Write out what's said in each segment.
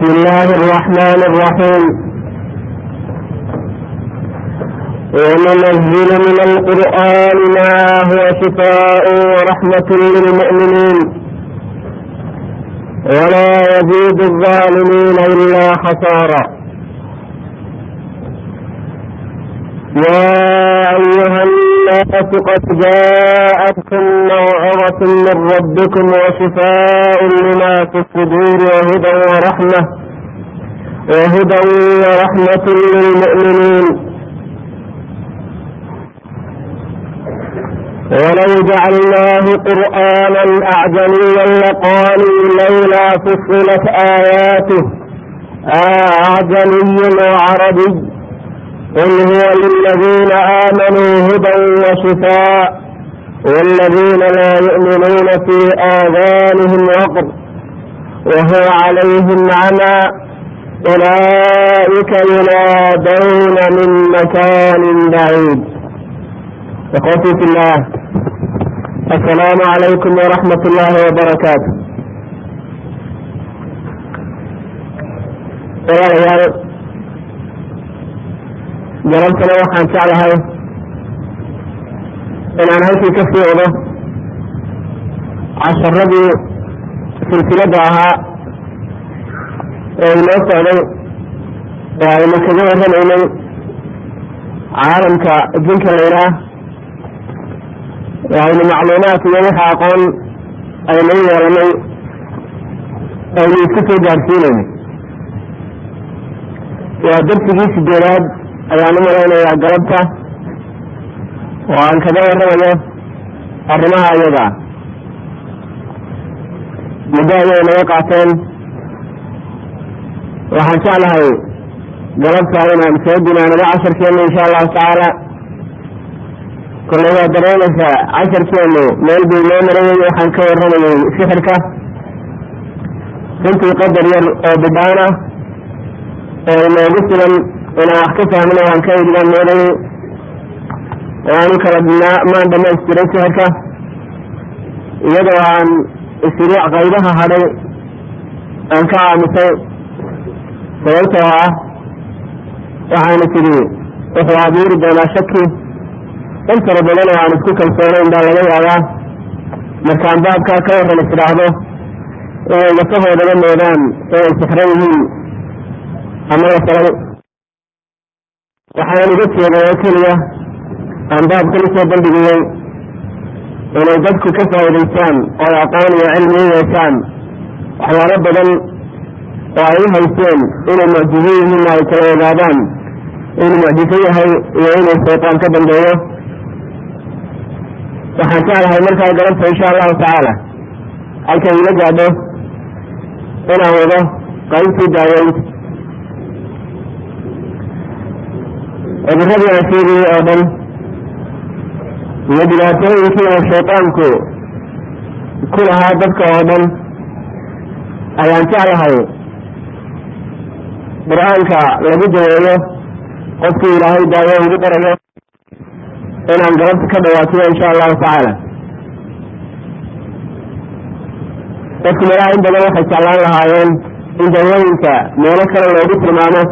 بسم الله الرحمن الرحيم وننزل من القرآن ما هو شفاء ورحمة للمؤمنين ولا يزيد الظالمين إلا خسارا يا أيها الناس قد جاءتكم موعظة من ربكم وشفاء لما في الصدور وهدى ورحمة وهدى ورحمة للمؤمنين ولو جعلناه قرآنا أعجميا لقالوا لولا فصلت آياته أعجمي وعربي قل هو للذين آمنوا هدى وشفاء والذين لا يؤمنون في آذانهم وقر وهو عليهم عمى أولئك ينادون من مكان بعيد إخوتي في الله السلام عليكم ورحمة الله وبركاته walaalayaal garantana waxaan jeclahay inaan halkii ka sii wado casharadii silsiladda ahaa ee inoo socday oo aynu kaga warramaynay caalamka jinka layidhaah ee aynu macluumaad iyo waxa aqoon aynu u yeelanay aynu isku soo gaarsiinaynay waa darsigii sideedaad ayaan u malaynayaa galabta oo aan kaga warramayo arrimaha iyaga muddo ayay naga qaateen waxaan jeclahay galabta inaan soo dinaanado casharkeenu insha allahu tacaala kolley waa dareemaysaa casharkeenu meel buu noo marayay waxaan ka warramayay sixirka runtii qadar yar oo bidhaan ah oo inoogu filan inaan wax ka fahmino waan ka idhigan moodayay oo aanu kala maan dhamaystiray sixirka iyadoo aan isiriic qaybaha hadhay aan ka aamusay sababtoo ah waxaana tidhi wuxuu abuuri doonaa shaki in fara badan oo aan isku kalsoonayn baa laga yaabaa markaan baabkaa ka warran is idhaahdo inay lafahoodaba moodaan inay sixran yihiin ama la falay waxaan uga jeeday oo keliya aan baabkan usoo bandhigiyey inay dadku ka faa'idaystaan oo aqoon iyo cilmi u yeeshaan waxyaalo badan oo ay u hayseen inay mucjizo yihiin ay kala ogaadaan inuu mucjiso yahay iyo inuu shaytaan ka dambeeyo waxaan jeclahay markaa galabta insha allahu tacaala halkay ila gaadho inaan wado qaybtii daaweynta cudurradii aan sheegayey oo dhan iyo dhibaatooyinkii oo shaytaanku ku lahaa dadka oo dhan ayaan jeclahay qur-aanka lagu daweeyo qofkii ilaahay daawo ugu darayo inaan galabta ka dhawaatiyo insha allahu tacaala dadku meelaha in badan waxay jeclaan lahaayeen in dawooyinka meelo kale loogu tilmaamo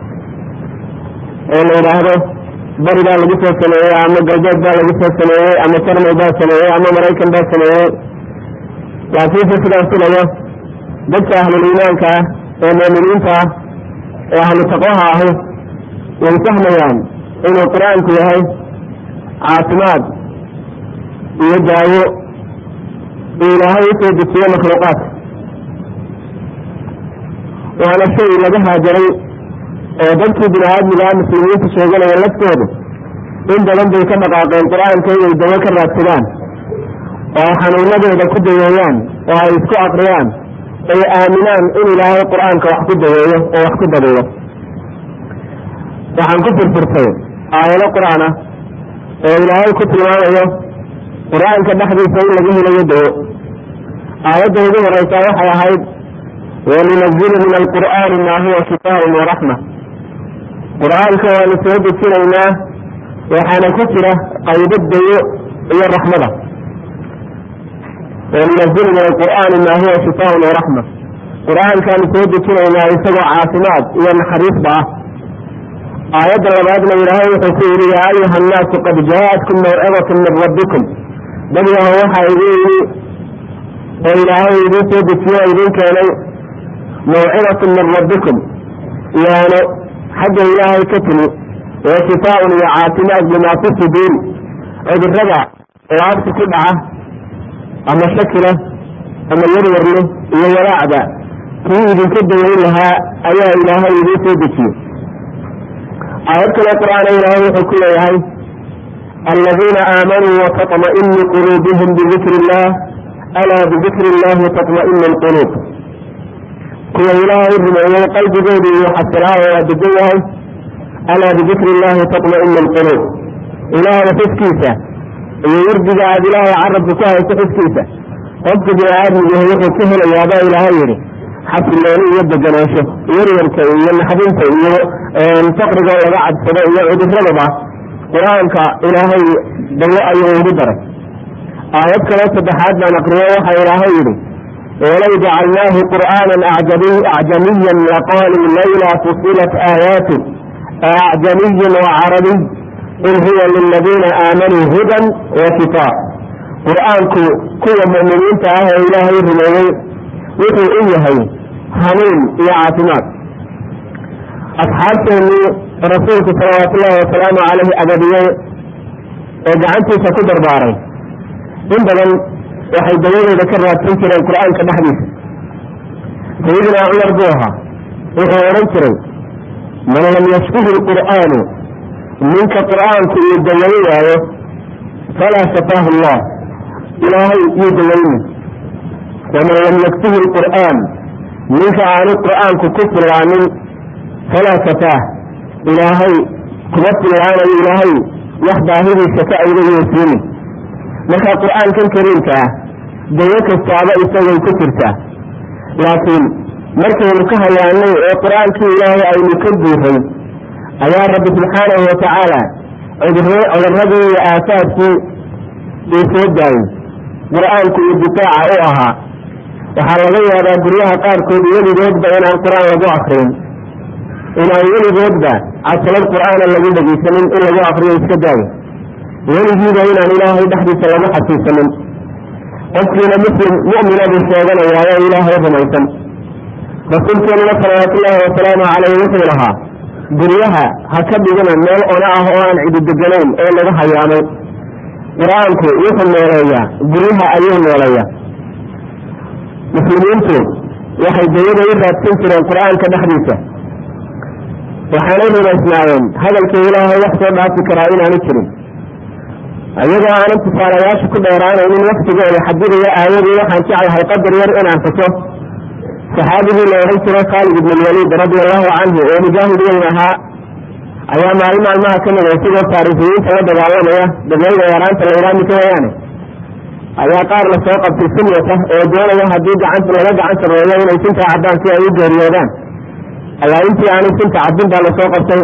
oo la yidhaahdo bari baa lagu soo sameeyey ama galbeed baa lagu soo sameeyey ama jarmal baa sameeyey ama maraykan baa sameeyey laakiinse sidaan filayo dadka ahlul iimaanka ah ee muuminiinta ah ee ahlu taqwaha ahi way fahmayaan inuu qur-aanku yahay caafimaad iyo daawo uu ilaahay usoo dejiyo makhluuqaadka waana shay laga haajaray oo dadkii bini aadmigaa muslimiinta sheeganaya laftoodu in badan bay ka dhaqaaqeen qur-aanka inay dawo ka raadsadaan oo ay xanuunadooda ku daweeyaan oo ay isku aqriyaan ay aaminaan in ilaahay qur-aanka wax ku daweeyo oo wax ku dabeeyo waxaan ku furfurtay aayado qur-aan ah oo ilaahay ku tilmaamayo qur-aanka dhexdiisa in laga helayo dawo aayadda ugu horeysaa waxay ahayd wanunazilu min alqur'aani maa huwa shifaaun waraxma qur-aanka waanu soo dejinaynaa waxaana ku jira qaybo dayo iyo raxmada وننزل من القرآن ما هو شفاء ورحمة qur-aankaanu soo dejinaynaa isagoo caafimaad iyo naxariisba ah aayadda labaadna ilaahay wuxuu ku yidhi yaa ayuha annaasu qad jaaatkum mawcidatun min rabbikum dadyaho waxaa idin yimi oo ilaahay idiin soo dejiye oo idiin keenay mawcidatun min rabbikum yaano xagga ilaahay ka timi wa shifaaun iyo caafimaad limaa fi suduuri cudurada laabta ku dhaca ama shakila ama yaryarle iyo walaacda kii idinka daweyn lahaa ayaa ilaahay idiin soo dejiyey aayad kale qur-aana ilaahay wuxuu ku leeyahay aladiina aamanuu watطma'inu quluubuhum bidikri illah alaa bidikri illahi taطma'inu lquluub kuwa ilaahay rumeeyey qalbigoodu iyo xasilaayo waa degan yahay alaa bidikri illahi taطma'inu lquluub ilaahay xuskiisa iyo wardiga aad ilaahay carabka ku hayso xuskiisa qofka bini aadmigahi wuxuu ka helayaabaa ilaahay yidhi xasilooni iyo deganaansho yaryarka iyo naxdinta iyo faqriga laga cadsado iyo cuduradaba qur-aanka ilaahay dawo ayuu ugu daray aayad kaloo saddexaad baan aqriyo waxa ilaahay yidhi walow jacalnaahu qur'aanan acjamiyan laqaaluu layla fusilat aayaatu acjamiyin wacarabiy qul huwa liladiina aamanuu hudan wa shifaa qur-aanku kuwa mu'miniinta ah ee ilaahay rumeeyey wuxuu u yahay hanuun iyo caafimaad asxaabteennii rasuulku salawaatu ullahi wasalaamu caleyhi abadiyey ee gacantiisa ku darbaaray in badan waxay dawadooda ka raadsan jireen qur-aanka dhexdiisa sayidinaa cumar buu ahaa wuxuu odhan jiray man lam yashfihi lqur'aanu ninka qur-aanku uu dawayo waayo falaa shafaahu allah ilaahay yuu dawayni waman lam yakfihi lqur'aan ninka aanu qur'aanku ku filaanin falaa shafaah ilaahay kuma filaanayo ilaahay wax baahidiisa ka awdayo siini marka qur-aankan kariimka ah dawo kastaaba isagay ku jirtaa laakiin markaynu ka hayaanay oo qur-aankii ilaahay aynu ka guuray ayaa rabbi subxaanahu watacaala cuduradii iyo aasaadkii uu soo daayey qur-aanku uu difaaca u ahaa waxaa laga yaabaa guryaha qaarkood weligoodba inaan qur-aan lagu akrin inaan weligoodba casalad qur-aana lagu dhegeysanin in lagu akriyo iska daayo weligiiba inaan ilaahay dhexdiisa lagu xasuusanin qofkiina muslim mu'mina buu sheeganayaa oo ilaahay rumaysan rasuulkeenuna salawaatullaahi wasalaamu caleyh wuxuu lahaa guryaha ha ka dhigina meel ona ah oo aan cidi deganayn oo lagu hayaamay qur-aanku wuxuu nooleeyaa guryaha ayuu nooleeyaa muslimiintu waxay dawada u raadsan jireen qur-aanka dhexdiisa waxaanay rumaysnaayeen hadalka ilaahay wax soo dhaafi karaa inaanu jirin iyagoo aanan tusaalayaasha ku dheeraanaynin waktigooda xadidaya aayadii waxaan jeclahay qadar yar inaan xuso saxaabigii la odhan jiray khaalid ibn lwaliid radia allahu canhu oo mujaahid weyn ahaa ayaa maalin maalmaha ka mid a isigoo taariifiyiinta la dagaalamaya dabayda yaraanta la idhaami ka wayaane ayaa qaar lasoo qabtay sunyata oo doonaya haddii gacanta laga gacan sameeyo inay sintaa caddaan si ay u geeriyoodaan ayaa intii aanay sinta caddin baa lasoo qabtay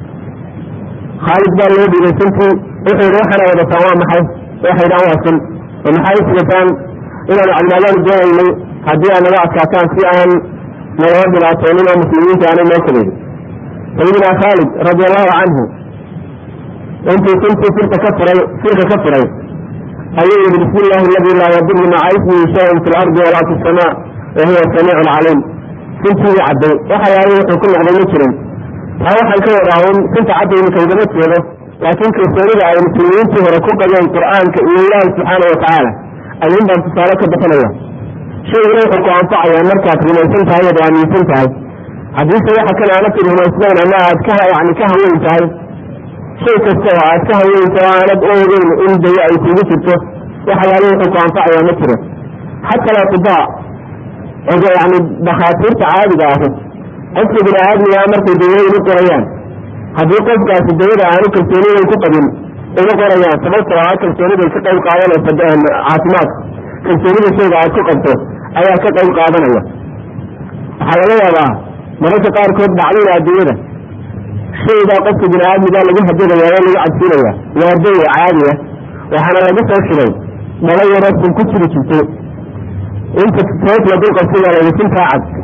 khaalid baa loo dhiibay sintii wuxuu yidhi waxaana wadataan waa maxay waxay dhaan waa sin oo maxay sigataan inaanu cadnaadaanu doonaynay haddii aad naga adkaataan si aan nagala dhibaatoonin oo muslimiinta aanay noo kabeedin sayidina khaalid radi allahu canhu intuu sintii sirka ka furay sirka ka furay ayuu yihi bismi illahi aladi laa yaduru maca ismihi shayan fi lardi walaa fi samaa wa huwa samiicu caliim sintii u cadday waxa yaala wuxuu ku noqday ma jirin taa waxaan ka wadaa un sinta caddayni kaugama jeedo laakiin kalsoonida ay muslimiintii hore ku qabeen qur'aanka iyo ilaahi subxaana watacaala ayuun baan tusaale ka bixinaya shayguna wuxuu ku anfacayaa markaad rumaysan tahay oad aaminsan tahay haddiise waxa kale aanad rumaysnayn ama aad ka yani ka haweyn tahay shay kasta oo aad ka haweynta oo aanad u ogeyn in dawo ay kugu jirto waxyaala wuxuu ku anfacayaa ma jiro xata latibaa yani dakhaatiirta caadiga ahi qofka bini aadmigaa markay dawooyin u qorayaan haddii qofkaasi dawada aanu kalsooniday ku qabin uma qorayaan sababtoo ah kalsooniday ka qayb qaadanaysa caafimaadka kalsoonida shayga aad ku qabto ayaa ka qayb qaadanaya waxaa laga yaabaa mararka qaarkood dhacdada adduunyada shaygaa qofka bini aadmigaa lagu hadadaya oo lagu cabsiinaya waa dawa caadiya waxaana lagu soo shigay dhalo yaroo sun ku jiri jirtay inta toos la dulqabsiga laga sintaa cad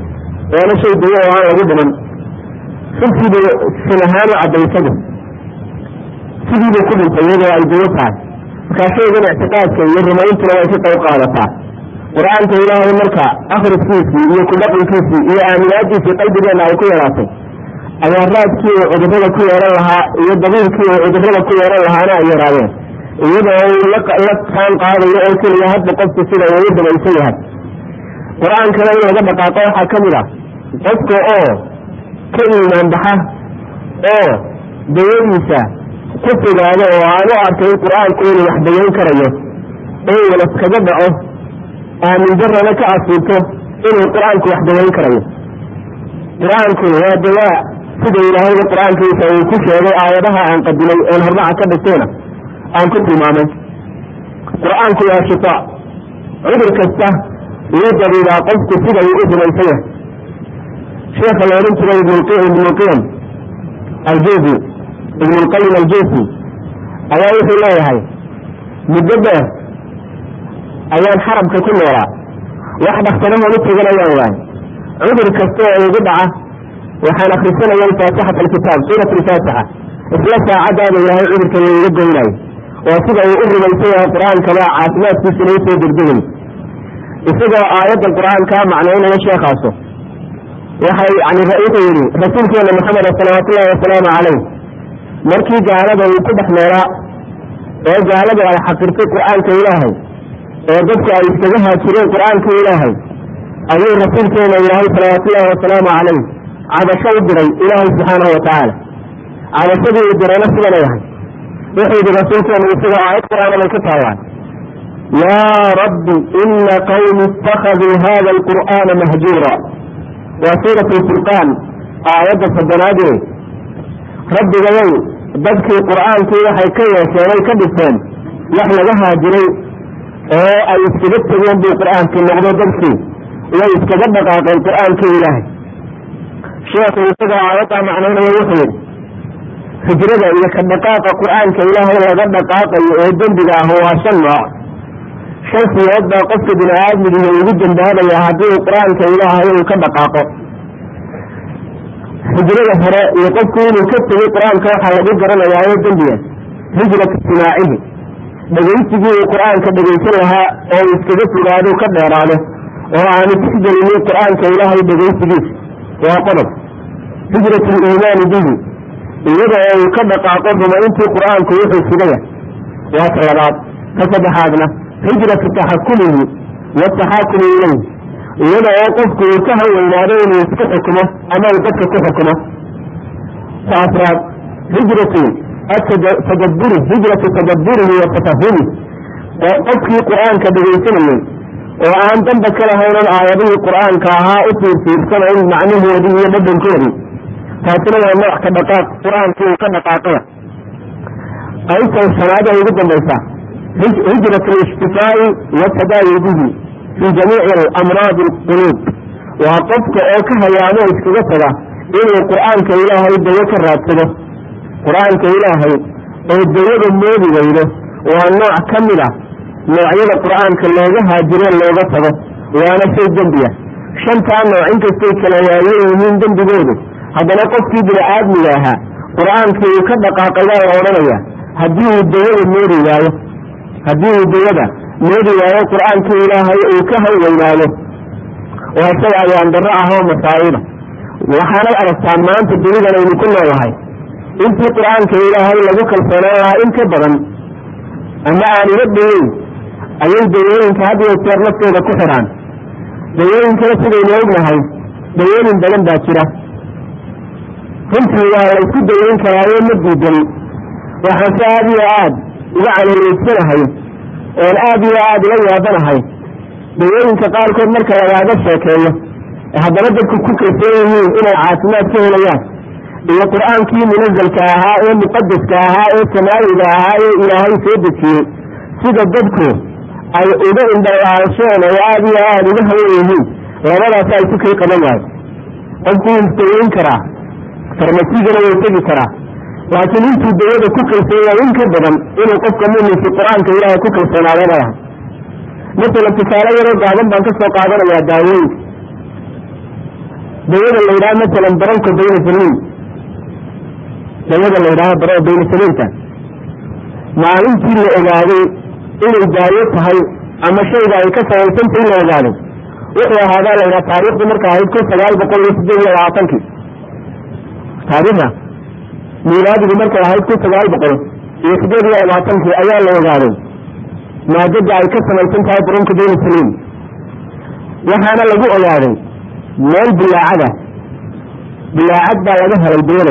waana shay dawo oo aan lagu dhiman runtiibuu sin ahaan u caddaysadu sidiibuu ku dhintay iyadoo ay dawo tahay markaa shaygan ictiqaadka iyo rumayntuna way ka qayb qaadataa qur-aanka ilaahay marka akhriskiisii iyo kudhaqankiisii iyo aaminaadiisii qalbigeenna ay ku yeelaatay ayaa raadkii uu cudurada ku yeehan lahaa iyo dabiilkii uu cudurada ku yeehan lahaana ay yaraadeen iyadoo uu la taan qaadayo oo keliya hadba qofku sida uu u dabaysan yahay qur-aankana in laga dhaqaaqo waxaa ka mid ah qofka oo ka iimaan baxa oo dayadiisa ku fogaado oo aan u arkay in qur-aanku inuu wax dayan karayo oo wala kaga dhaco aamin darana ka asiibto inuu qur-aanku wax dayan karayo qur-aanku waa dawaa sida ilaahayba qur-aankiisa uu ku sheegay aayadaha aan qadimay oon hormaca ka dhigtayna aan ku tilmaamay qur-aanku waa shifaa cudur kasta wuu dabiibaa qofku sida uu u rumaysan yahay sheekha la odhan jiray ibnulqiyam aljuufi ibnulqayim aljuufi ayaa wuxuu leeyahay muddo dheer ayaan xarabka ku noolaa wax dhaktanahoon u teganayaan waaye cudur kasta oo igu dhaca waxaan akrisanaya faatixat alkitaab suurat alfaatixa isla saacadaada ilaahay cudurka wa iga goynayo waa sida uu u rumaysan yahay qur-aankaba caafimaadkiisuna usoo degdegay isagoo aayadda qur-aankaa macnaynaya sheekaaso waxay yani wuxuu yihi rasuulkeena maxamed salawaatullahi wasalaamu calayh markii gaalada uu ku dhex noolaa ee gaaladu ay xaqirtay qur-aanka ilaahay ee dadku ay iskaga haajireen qur-aanka ilaahay ayuu rasuulkeena ilaahay salawaatullaahi wasalaamu calayh cabasho u diray ilaahay subxaanahu watacaala cabashadii uu dirayna sidana yahay wuxuu yihi rasuulkeenu isagoo aayad qur-aana bay ka taallaan yaa rabbi ina qawmi itakaduu hada alqur'aana mahjuura waa suurat lfurqaan aayadda soddonaadee rabbigayow dadkii qur'aankii waxay ka yeesheen ay ka dhigteen wax laga haajiray oo ay iskaga tegeen buu qur'aankii noqdo dadkii way iskaga dhaqaaqeen qur'aankii ilaahay sheekhu isagoo aayaddaa macnaynaya wuxuu yidhi hijrada iyo ka dhaqaaqa qur'aanka ilaahay laga dhaqaaqayo ee dembiga ah waa shan nooc shan siyood baa qofka bini aadmigiiyo ugu dambaabaya haddii uu qur-aanka ilaahay uu ka dhaqaaqo hijrada hore iyo qofku inuu ka tegay qur-aanka waxaa lagu garanayaa oo dembiga hijratu simaacihi dhegaysigii uu qur-aanka dhegaysan lahaa oo uu iskaga fogaado ka dheeraado oo aanu tixgelinin qur-aanka ilaahay dhegaysigiisa waa qodob hijratu liimaani bihi iyada oo uu ka dhaqaaqo rumayntii qur-aanku wuxuu sugaya waa ka labaad ka saddexaadna hijratu taxakumihi wataxaakumi ilayh iyada oo qofku uu ka haweynaado inuu isku xukumo ama uu dadka ku xukumo ta afraad hijratu tadaburi hijratu tadaburihi wa tafahumi qofkii qur-aanka dhegaysanayey oo aan damba ka lahaynan aayadihii qur-aanka ahaa u fiirfiirsanayn macnahoodii iyo dhadhankoodii taasina waa nooc ka dhaqaaq qur-aankii uu ka dhaqaaqaya qaybtan shanaad ee ugu dambaysa hijrat alishtifaa'i watadaawi bihi fii jamiici amraadi alquluub waa qofka oo ka hayaamo iskaga taga inuu qur-aanka ilaahay dawo ka raadsado qur-aanka ilaahay oo dawada moodi weydo waa nooc ka mid a noocyada qur-aanka looga haajiro looga tago waana shay dembiya shantaa nooc inkastay kala waayan yihiin dembigoodu haddana qofkii bini aadmiga ahaa qur-aankii uu ka dhaqaaqay baa la odhanaya haddii uu dawada moodi waayo haddii uu dawada moodi waayo qur-aankii ilaahay uu ka haweynaado waa shay ayaandaro ah oo masaa'iba waxaanay aragtaa maanta dunidan aynu ku noolahay intii qur-aanka ilaahay lagu kalsoonaan lahaa in ka badan ama aan iga dhaweyn ayay dawooyinka had iyo jeer naftooda ku xidhaan dawooyinkana sidaynu ognahay dawooyin badan baa jira runtii waa la isku daweyn karaayo ma diidan waxaan se aada iyo aad uga caloolaysanahay oon aada iyo aada ula yaabanahay dawooyinka qaarkood marka lagaaga sheekeeyo haddana dadku ku kalsoon yihiin inay caafimaad ka helayaan iyo qur-aankii munazalka ahaa ee muqadaska ahaa ee samaawiga ahaa ee ilaahay soo dejiyey sida dadku ay uga indhalaalsheen oo aada iyo aada uga hawan yihiin labadaas ay ku kay qaban waayo qofku wuu daweyn karaa farmasigana wuu tegi karaa laakiin intuu dawada ku kalsoon yahay in ka badan inuu qofka muminki qur-aanka ilaahay ku kalsoonaada ma aha masalan tusaale yaroo gaaban baan ka soo qaadanayaa daawooyinka dawada la yidhaha masalan baranka baynasaliin dawada la yidhaha bara baynasaliinta maalintii la ogaaday inay daayo tahay ama shayga ay ka samaysanta in la ogaaday wuxuu ahaadaa la yidhaha taarikhdu marka ahayd kun sagaal boqol iyo sideed iyo labaatankii taarikhda miilaadigu markay ahayd kun sagaal boqol iyo sideed iyo labaatankii ayaa la ogaaday maadada ay ka samaysan tahay baranka baynasaliin waxaana lagu ogaaday meel bilaacada bilaacad baa laga helay dawada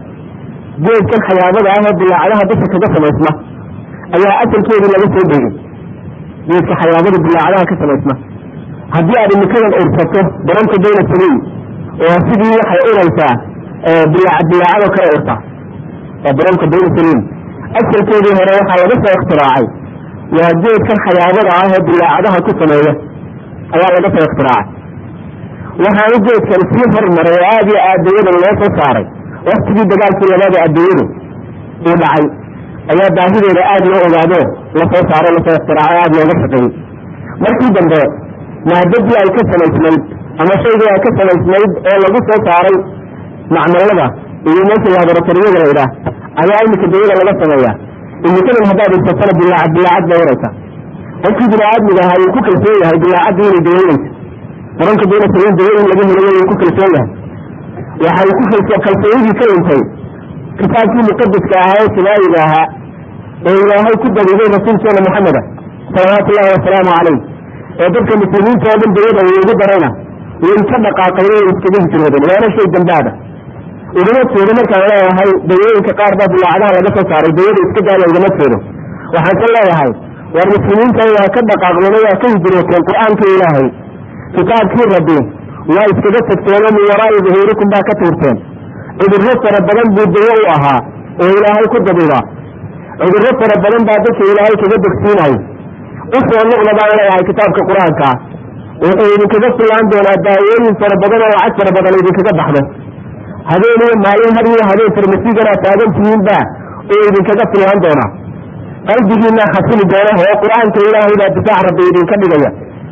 geedkan xayaabada ah oo bilaacadaha dusha kaga samaysma ayaa asalkeedii laga soo degay geedka xayaabada bilaacadaha ka samaysma haddii aad imikadan ursato baranka bayna saliin oo sidii waxay uraysaa bilaac bilaacado kale urtaa waa baranka bayna saliin asalkeedii hore waxaa laga soo ikhtiraacay waa geedkan xayaabada ah oo bilaacadaha ku sameeya ayaa laga soo ikhtiraacay waxaana geedkan sii hormaray oo aada iyo aad dawadan loo soo saaray waktigii dagaalkii labaada adduunyadu uu dhacay ayaa baahideeda aada loo ogaado lasoo saaro lasoo ikhtiraacay aada looga shaqeeyey markii dambe maadadii ay ka samaysnayd ama shaygii ay ka samaysnayd oo lagu soo saaray macmalada iyo meesha laboratoriyada la idhaah ayaa iminka dawada laga sameeyaa imikadan haddaad irsatana bilaacad bilaacad bay uraysa qofkii bini-aadmiga ahaa uu ku kalsoon yahay bilaacadii inay dawaynaysa baranka bayna saliin dawayin laga helay uu ku kalsoon yahay waxa uu ku kalsoonidii ka dhintay kitaabkii muqadiska ahaa ee simaayiga ahaa ee ilaahay ku dabiibay rasuulkeena maxameda salawaatu ullahi wasalaamu calayh ee dadka muslimiinta oo dhan dawada uu ugu darayna way ka dhaqaaqayn way iskaga hijroodeen waana shay dambaada ugama jeedo markaan leeyahay dawooyinka qaar baa bilaacadaha laga soo saaray dawada iska gaala ugama jeedo waxaan ka leeyahay war muslimiinta waa ka dhaqaaqdeen waa ka hijrooteen qur-aanka ilaahay kitaabkii rabbi waa iskaga tagteenoo min waraa'i duhuurikum baa ka tuurteen cudurro fara badan buu dawo u ahaa oo ilaahay ku dabiba cudurro fara badan baa dadka ilaahay kaga dogsiinayo u soo noqda baan leeyahay kitaabka qur-aanka wuxuu idinkaga fillaan doonaa daawooyin fara badan oo lacag fara badan idinkaga baxdo habeen iyo maalin har iyo habeen farmasiigana taagan tihiinba oo idinkaga fillaan doonaa qalbigiina xasili doona oo qur-aanka ilaahay baa difaac rabbi idinka dhigaya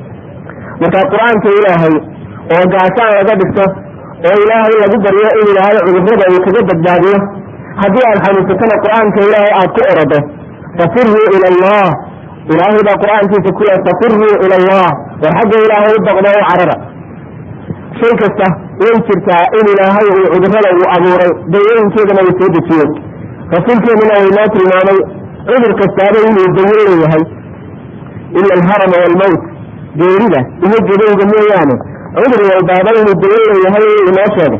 marka qur-aanka ilaahay oo gaashaan laga dhigto oo ilaahay lagu baryo in ilaahay cudurrada uu kaga badbaadiyo haddii aad xanuunsatana qur-aanka ilaahay aad ku orodo fafiruu ila allah ilaahay baa qur-aankiisa ku le fafiruu ila allah war xagga ilaahay u baqdo u carara shay kasta way jirtaa in ilaahay uu cudurrada uu abuuray dawooyinkeedana uu soo dejiyo rasuulkeenuna uu noo tilmaamay cudur kastaaba inuu dawo leeyahay ila alharama waalmowt geerida iyo gedowga mooyaane cudur walbaaba inuu dawo leeyahay inoo sheegay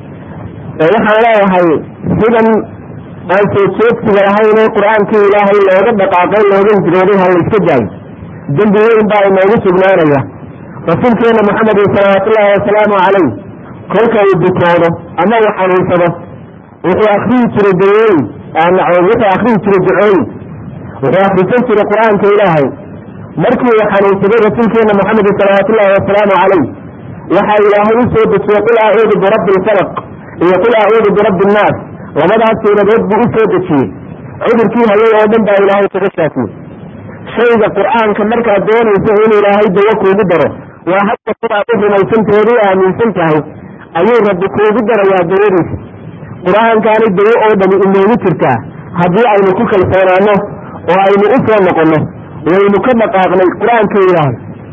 waxaan leeyahay sidan aan soo jeedsiga lahayn ee qur-aankii ilaahay looga dhaqaaqay looga hijrooday ha la iska daayo dembi weyn baa inoogu sugnaanaya rasuulkeena maxamedin salawaatullaahi wasalaamu calayh kolka uu bukoodo ama uu xanuunsado wuxuu akriyi jiray dawooyin wuxuu akriyi jiray ducooyin wuxuu akrisan jiray qur-aanka ilaahay markii uu xanuunsaday rasuulkeena maxamedin salawaatullaahi wasalaamu calayh waxaa ilaahay u soo dejiyey qul acuudu birabbi lfalaq iyo qul acuudu birabbi innaas labadaas suuradood buu u soo dejiyey cudurkii hayay oo dhan baa ilaahay kaga shaafiyey shayga qur-aanka markaad doonayso in ilaahay dawo kuugu daro waa hadda sidaad u rumaysanteedu aaminsan tahay ayuu rabbi kuugu darayaa dawadiisa qur-aankaani dawo oo dhami inoogu jirtaa haddii aynu ku kalsoonaano oo aynu u soo noqonno waynu ka dhaqaaqnay qur-aanka ilaahay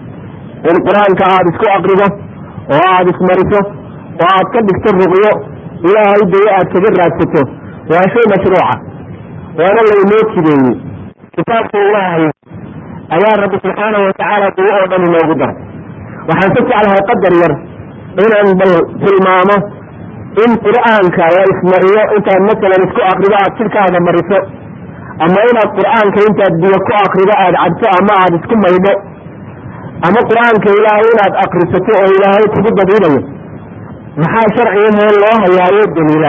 in qur-aanka aada isku aqrido oo aada ismariso oo aad ka dhigto ruqyo ilaahay dawo aad kaga raadsato waa shay mashruuca waana laynoo jideeyey kitaabka ilaahay ayaa rabbi subxaanahu watacaala dawo oo dhan inoogu daray waxaan ka jeclahay qadar yar inaan bal tilmaamo in qur-aanka la ismariyo intaad masalan isku akrido aad jidhkaaga mariso ama inaad qur-aanka intaad biyo ku akrido aada cabto ama aada isku maydho ama qur-aanka ilaahay inaad akrisato oo ilaahay kugu dabiilayo maxaa sharcigahee loo hayaayo daliila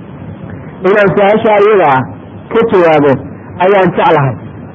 inaan su-aasha iyadaa ka jawaabo ayaan jeclahay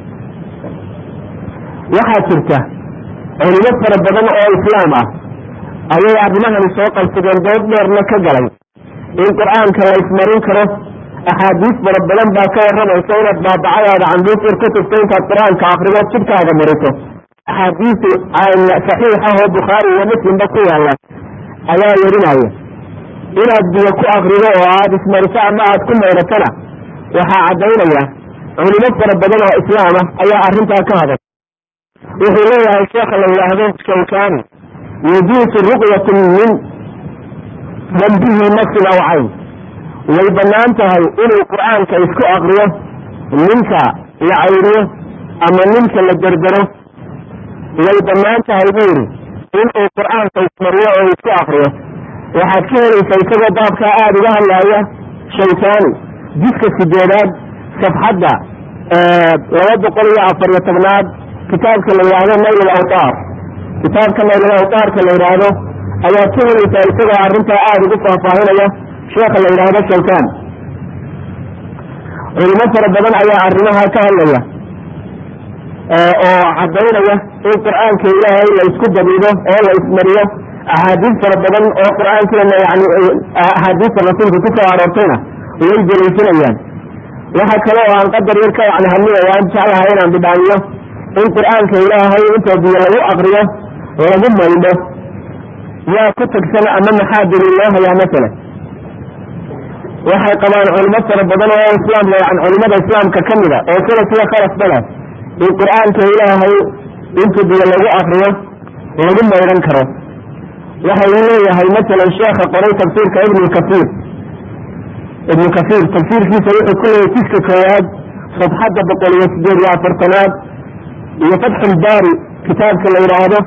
waxaa jirta culimo fara badan oo islaam ah ayay arrimahani soo qalsadeen dood dheerna ka galay in qur-aanka la ismarin karo axaadiis fara badan baa ka warramaysa inaad baabacadaada canduufir ku tufto intaad qur-aanka akrido jidhkaaga mariso axaadiis saxiixa oo bukhaari iyo muslimba ku yaalla ayaa werinaya inaad biyo ku akrido oo aada ismariso ama aad ku mayratana waxaa caddaynaya culimo fara badan oo islaama ayaa arrintaa ka haday wuxuu leeyahay sheekha la yidhaahdo shawkani yajuusu ruqyatu min man bihi nafsin aw cayn way bannaan tahay inuu qur-aanka isku akriyo ninka la cayriyo ama ninka la derdero way bannaan tahay buu yidhi inuu qur-aanka ismariyo oo isku akriyo waxaad ka helaysaa isagoo baabkaa aada uga hadlaaya shawkani jiska sideedaad safxadda laba boqol iyo afar iyo tobnaad kitaabka la yidhaahdo nayl alawtaar kitaabka nayl alawtaarka la yidhaahdo ayaad ka helaysaa isagoo arrintaa aada ugu faahfaahinaya sheekha la yidhaahdo shawkan culimo fara badan ayaa arrimaha ka hadlaya oo caddaynaya in qur-aanka ilaahay la isku dabiibo oo la ismariyo axaadiis fara badan oo qur-aankeena yani axaadiista rasuulka ku soo aroortayna way daliishanayaan waxa kale oo aan qadar yar ka yani hadlidaya aan jeclahay inaan bidhaamiyo in qur-aanka ilaahay intoo biyo lagu akriyo lagu maydho yaa ku tagsan ama maxaa daliil loo hayaa masalan waxay qabaan culimo fara badan oo islaamka yani culimada islaamka ka mida oo sida sida khalasba leh in qur-aanka ilaahay inta biyo lagu akriyo lagu maydhan karo waxa uu leeyahay masalan sheekha qoray tafsiirka ibnu kasiir ibnu kasiir tafsiirkiisa wuxuu ku leeyahy jiska koowaad safxadda boqol iyo sideed iyo afartanaad iyo fatxulbaari kitaabka la yidhaahdo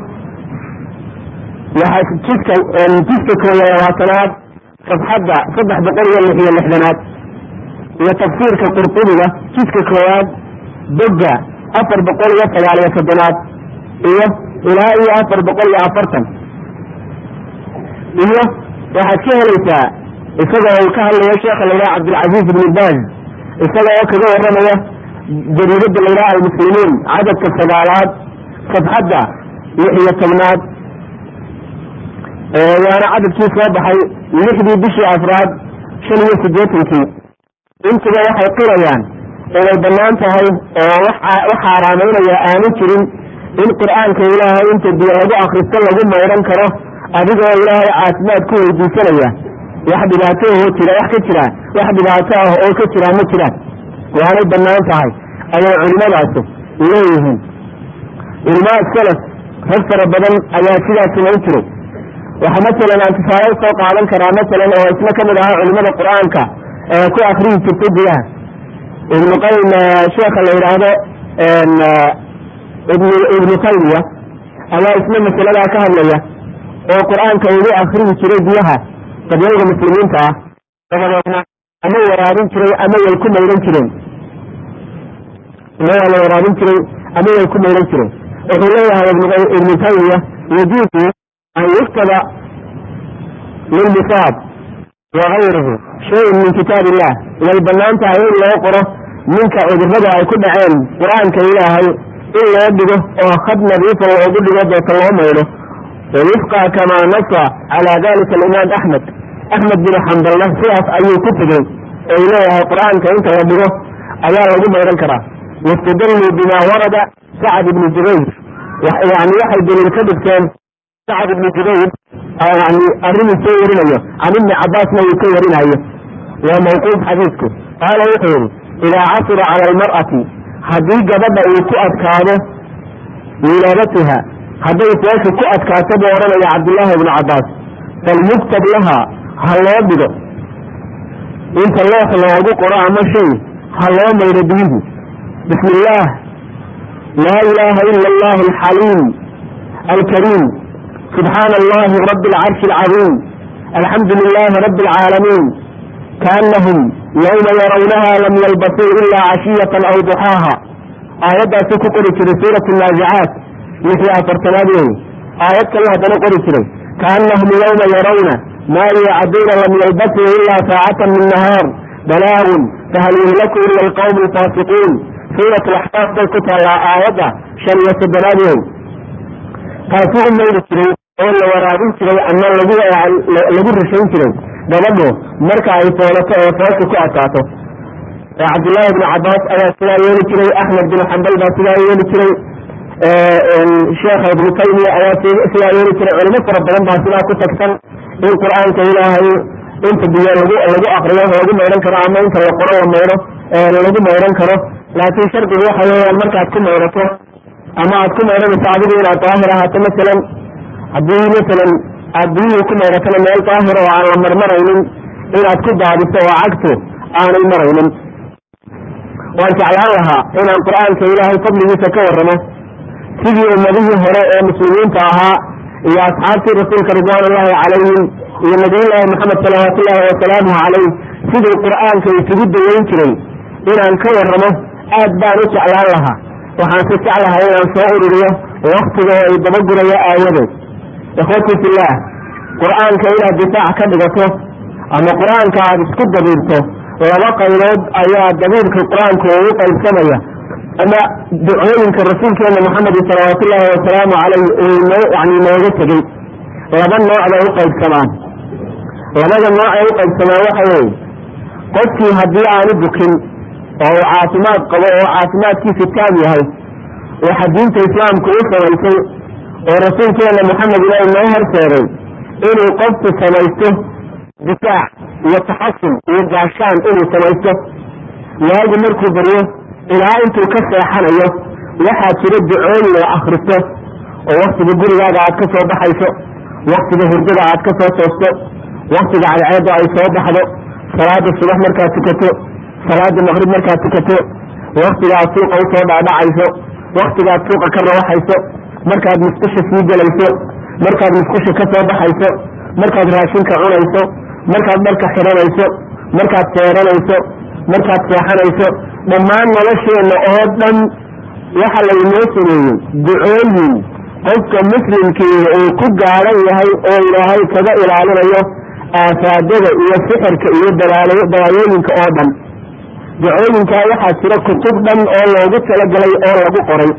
jiska jiska kooyo labaatanaad safxadda saddex boqol iyo lix iyo lixdanaad iyo tafsiirka qurtubiga jiska koowaad bogga afar boqol iyo sagaal iyo soddonaad iyo ilaa iyo afar boqol iyo afartan iyo waxaad ka helaysaa isagoo uu ka hadlayo sheekha la yidhaha cabdilcaziiz ibni baaz isaga oo kaga waramaya jariidada la yidhaha almuslimiin cadadka sagaalaad safxadda lix iyo tobnaad waana cadadkii soo baxay lixdii bishii afraad shan iyo siddeetankii intuba waxay qirayaan inay bannaan tahay oo wax xaaraamaynaya aanu jirin in qur-aanka ilaahay inta biyo lagu akristo lagu maydhan karo adigoo ilaahay caafimaad ku weydiisanaya wax dhibaato oo jira wax ka jira wax dhibaato ah oo ka jira ma jiraan waanay bannaan tahay ayay culimadaasi leeyihiin culamaad salaf rag fara badan ayaa sidaas samayn jiray waxa masalan aan tusaale usoo qaadan karaa masalan oo isna kamid ahaa culimada qur-aanka ee ku akriyi jirtay biyaha ibnu qaym sheekha la yidhaahdo ibn ibnu taymiya ayaa isna masaladaa ka hadlaya oo qur-aanka ugu akriyi jiray biyaha qabyayda muslimiinta ah dabadeedna ama waraabin jiray ama way ku maydhan jireen ama waa la waraabin jiray ama way ku maydhan jireen wuxuu leeyahay ibnu taymiya yajuusu an yuktaba lilmisaab wagayrihi shayin min kitaab illah way bannaan tahay in loo qoro ninka cudurrada ay ku dhaceen qur-aanka ilaahay in loo dhigo oo khad nadiifa loogu dhigo deeta loo maydho wifqa kamaa nasa calaa dalika alimaam axmed axmed bin xambalna sidaas ayuu ku tegey oy leeyahay qur-aanka inta la dhigo ayaa lagu maydhan karaa wastadalluu bima warada sacad ibni jubayr yani waxay daliil ka dhigteen sacad ibni jubayr yani arrinuu soo warinayo can ibni cabaasna uu ka warinayo waa mawquuf xadiidku qaala wuxuu yihi idaa casira cala almar'ati haddii gabadha uu ku adkaado wilaadatuha hadday foosha ku adkaato buu odhanaya cabdullaahi ibnu cabaas falyuktab laha ha loo dhigo inta loox loogu qoro ama shay ha loo maydho biyuhu bismi illaah laa ilaaha ila allahu alxaliim alkariim subxaana allahi rabi alcarshi alcadiim alxamdu lilaahi rabi alcaalamiin kaanahum yowma yarawnaha lam yalbasuu ilaa cashiyatan aw duxaaha aayaddaasuu ku qori jiray suurat naazicaat lixii afartanaad wey aayad kale haddana qori jiray kaanahum yowma yarawna maa yuucaduuna lam yalbasuu ilaa saacatan min nahaar balaagun fahal yuhlaku ila alqawmu alfaasiquun suurat alaxqaaf bay ku taallaa aayadda shan iyo soddonaad wey taasuu u mayri jiray oo la waraabin jiray ama lagu lagu rishayn jiray gabadhu marka ay foolato ee foosha ku adkaato cabdullaahi ibnu cabaas ayaa sidaa yeeli jiray axmed bin xambal baa sidaa yeeli jiray sheekha ibnu taymiya ayaa sidaa yeeli jiray culimo fara badan baa sidaa ku tagsan in qur-aanka ilaahay inta biyo lagu lagu akriyo lagu maydhan karo ama inta la qoro la maydho lagu maydhan karo laakiin shardigu waxa weeyaan markaad ku maydhato ama aad ku maydhanayso adigu inaad daahir ahaato masalan haddii masalan aad biyihii ku maydhatona meel daahir oo aan la marmaraynin inaad ku daadiso oo cagtu aanay maraynin waan jeclaan lahaa inaan qur-aanka ilaahay fadligiisa ka warramo sidii ummadihii hore ee muslimiinta ahaa iyo asxaabtii rasuulka ridwaan ullahi calayhim iyo nabiyullaahi maxamed salawaatu ullaahi wasalaamuhu calayh siduu qur-aanka isugu daweyn jiray inaan ka warramo aad baan u jeclaan lahaa waxaan si jeclahay inaan soo ururiyo waktiga oo ay dabaguraya aawadeed ikhwatii fillaah qur-aanka inaad difaac ka dhigato ama qur-aanka aada isku dabiirto laba qaybood ayaa dabiirka qur-aanku ugu qaybsamaya ama ducooyinka rasuulkeena maxamedi salawaatu ullaahi wasalaamu caleyh uu noo yani nooga tegey laba nooc bay u qaybsamaan labada nooc ay u qaybsamaan waxa weeye qofkii haddii aanu bukin oo uu caafimaad qabo oo caafimaadkiisu taam yahay waxa diinta islaamku u samaysay oo rasuulkeena maxamed ilaah noo horseeday inuu qofku samaysto difaac iyo taxasun iyo gaashaan inuu samaysto waagu markuu baryo ilaa intuu ka seexanayo waxaa jira ducooyin oo akhriso oo waktiga gurigaaga aad ka soo baxayso waktiga hurdada aad ka soo toosto waktiga cadceedda ay soo baxdo salaada subax markaad tukato salaada maqrib markaad tukato waktigaad suuqa usoo dhaadhacayso waktigaad suuqa ka rawaxayso markaad musqusha sii gelayso markaad musqusha ka soo baxayso markaad raashinka cunayso markaad dharka xiranayso markaad seeranayso markaad seexanayso dhammaan nolosheenna oo dhan waxa laynoo sameeyey ducooyin qofka muslimkii uu ku gaadhan yahay oo ilaahay kaga ilaalinayo aafaadada iyo sixirka iyo dawaayooyinka oo dhan ducooyinkaa waxaa jira kutub dhan oo loogu talagalay oo lagu qoray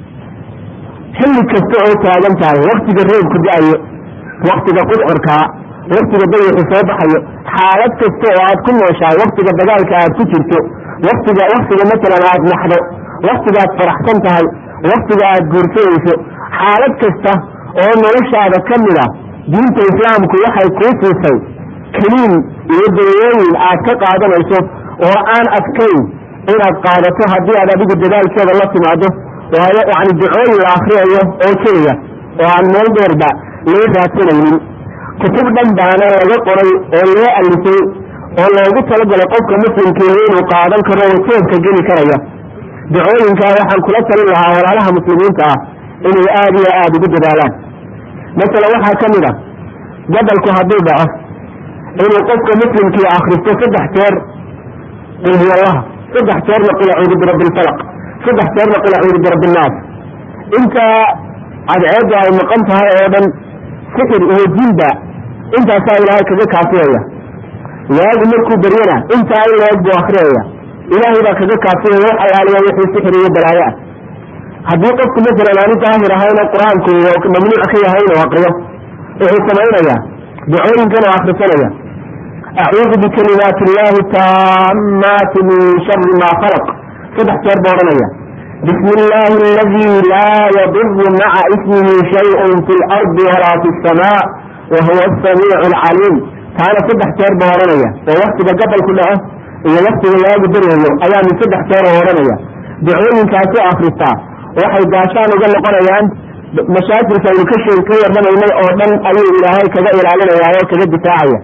xilli kasta oo taagan tahay waktiga roobku da-ayo waktiga qudcorkaa waktiga dayaxu soo baxayo xaalad kasta oo aad ku nooshahay waktiga dagaalka aad ku jirto waktiga waktiga masalan aad naxdo waktigaad faraxsan tahay waktiga aad guursanayso xaalad kasta oo noloshaada ka mid a diinta islaamku waxay kuu siisay keliin iyo dawooyin aad ka qaadanayso oo aan adkayn inaad qaadato haddii aad adigu dadaalkeeda la timaado waayo yani ducooyin la akriyayo oo keliya oo aan meel dheerba loo raadsanaynin kutub dhan baana laga qoray oo loo alifay oo loogu talagalay qofka muslimkiihi inuu qaadan karo oo jeebka geli karaya ducooyinkaa waxaan kula talin lahaa walaalaha muslimiinta ah inay aada iyo aada ugu dadaalaan masalan waxaa ka mid a gabalku hadduu dhaco inuu qofka muslimkii akhristo saddex jeer qulhuwallaha saddex jeerna qul acuudu birabbi lfalaq saddex jeerna qul acuudu birabbi innaas intaa cadceedda ay maqan tahay oo dhan sixir iyo jinba intaasaa ilaahay kaga kaafiyaya waagu markuu baryana intaa in la-eg buu akriyaya ilaahay baa kaga kaafiyaya wax alaaliya wixii sixir iyo balaayo ah haddii qofku masalan aanu daahir ahayna qur-aanku mamnuuc ka yahay inuu akriyo wuxuu samaynaya ducooyinkan oo akrisanaya acuudu bikalimaati illahi taamaati min shari ma khalaq saddex jeer baa odhanaya bismi illaahi aladi laa yaduru maca ismihi shayun fi lardi walaa fi samaa wa huwa asamiicu alcaliim taana saddex jeer baa odhanaya oo waktiga gabalku dhaco iyo waktiga waagu daryayo ayaa min saddex jeer oo odhanaya ducooyinkaasi akristaa waxay gaashaan uga noqonayaan mashaakilka aynu ka sheeg ka warramaynay oo dhan ayuu ilaahay kaga ilaalinaya oo kaga difaacaya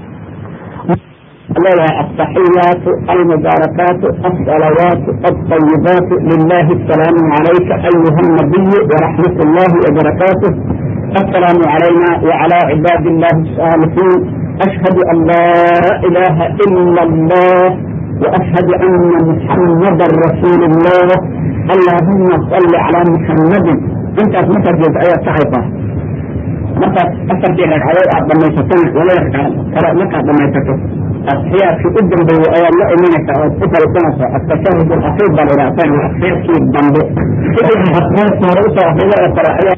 التحيات المباركات الصلوات الطيبات لله السلام عليك أيها النبي ورحمة الله وبركاته السلام علينا وعلى عباد الله الصالحين أشهد أن لا إله إلا الله وأشهد أن محمدا رسول الله اللهم صل على محمد أنت مثل جزئية صحيحة markaad afartii ragcadood aad dhamaysatana wala kale markaad dhamaysato atxiyaadkii u dambeeyey ayaad la imanaysaa ood ku fariisanaysaa atashahud alakhiir baa la yidhahdaa waa atxiyaadkii dambe wixii atxiyaadkii hore usoo akrida oo kale ayaa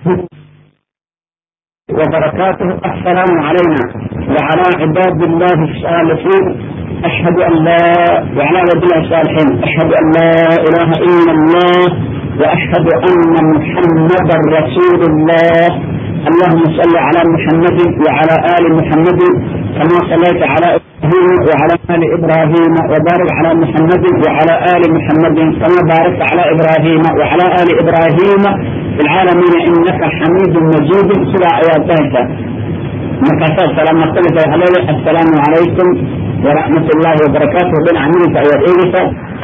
وبركاته السلام علينا وعلى عباد الله الصالحين أشهد أن لا وعلى عباد الله الصالحين أشهد أن لا إله إلا الله وأشهد أن محمدا رسول الله اللهم صل على محمد وعلى آل محمد كما صليت على إبراهيم وعلى آل إبراهيم وبارك على محمد وعلى آل محمد كما باركت على إبراهيم وعلى آل إبراهيم في العالمين إنك حميد مجيد سبع آياتك مكاسات سلام مختلفة وحلالي السلام عليكم ورحمة الله وبركاته بين عمين فأيات إيجسا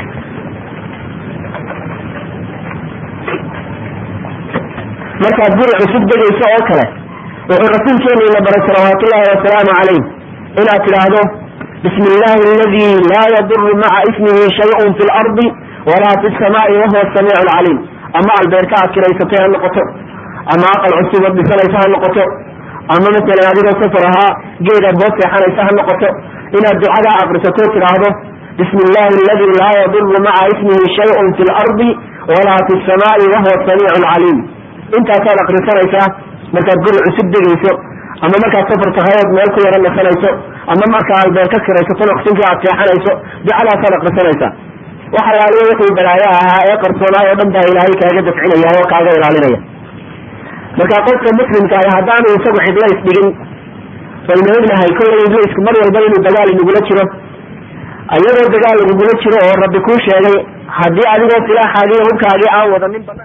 markaad guri cusub degayso oo kale wuxuu rasuulkeenu ina baray salawaatu ullahi wasalaamu calayh inaad tidhaahdo bismi illaahi aladi laa yaduru maca ismihi shayun fi lardi walaa fi samaai wahuwa samiicu alcaliim ama albeerka aad kiraysatay ha noqoto ama aqal cusub ad dhisanaysa ha noqoto ama masalan adigoo safar ahaa geed aad hoos seexanaysa ha noqoto inaad ducadaa aqrisato tidhaahdo bismi illaahi aladi laa yaduru maca ismihi shayun fi lardi walaa fi samaai wahuwa samiicu alcaliim intaasaad akrisanaysaa markaad guri cusub degayso ama markaad safar tahay ood meel ku yaro nasanayso ama markaa albeer ka kiraysato waqtinkii aad seexanayso ducadaasaad akrisanaysaa wax alaaliya wixii balaayo ahaa ee qarsoonaay oo dhan baa ilaahay kaaga dafcinaya oo kaaga ilaalinaya marka qofka muslimka ah haddaanu isagu cidlo isdhigin waynu ognahay kollay ibliisku mar walba inuu dagaal inagula jiro ayadoo dagaal inagula jiro oo rabbi kuu sheegay haddii adigoo silaaxaagii hubkaagii aan wadanin banaan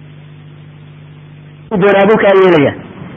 doonaaduu kaa yeelaya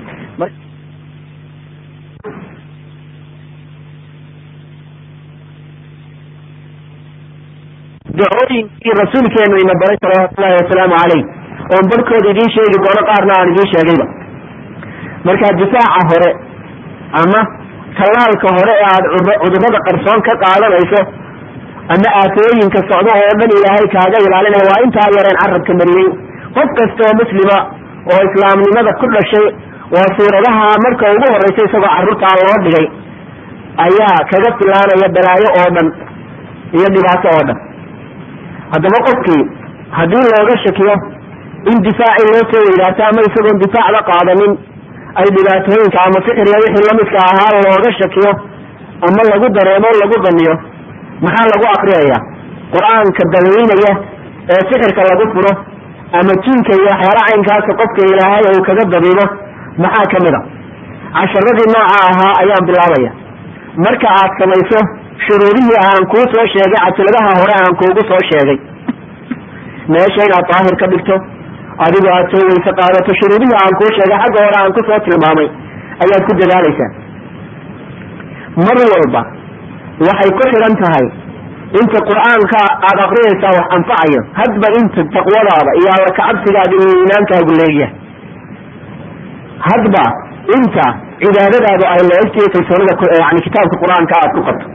ducooyinkii rasuulkeenu ina baray salawaatullahi wasalaamu caleyh oon barhkooda idiin sheegi doono qaarna aan idiin sheegayba markaa difaaca hore ama tallaalka hore ee aada cudurrada qarsoon ka qaadanayso ama aafooyinka socdo oo dhan ilaahay kaaga ilaalinaya waa intaa yareen carabka mariyey qof kasta oo muslima oo islaamnimada ku dhashay waa suuradaha marka ugu horeysa isagoo carruurtaa loo dhigay ayaa kaga filaanaya balaayo oo dhan iyo dhibaato oo dhan haddaba qofkii haddii looga shakiyo in difaaci loo soo weydaato ama isagoon difaacda qaadanin ay dhibaatooyinka ama sixiriya wixii lamidka ahaa looga shakiyo ama lagu dareemo lagu daniyo maxaa lagu akriyaya qur-aanka daweynaya ee sixirka lagu furo ama jinka iyo waxyaala caynkaasa qofka ilaahay uu kaga dabiibo maxaa ka mid a casharadii nooca ahaa ayaan bilaabaya marka aad samayso shuruudihii aan kuu soo sheegay casiladaha hore aan kuugu soo sheegay meesha inaad daahir ka dhigto adigo aad soo weyse qaadato shuruudihii aan kuu sheegay xagga hore aan kusoo tilmaamay ayaad ku dadaalaysaa mar walba waxay ku xidhan tahay inta qur-aanka aada akriyaysaa wax anfacayo hadba inta taqwadaada iyo alla kacabsigaada iyo iimaankaagu leegyahay hadba inta cibaadadaadu ay leegtiyo kalsoonida yani kitaabka qur-aanka aad ku qabto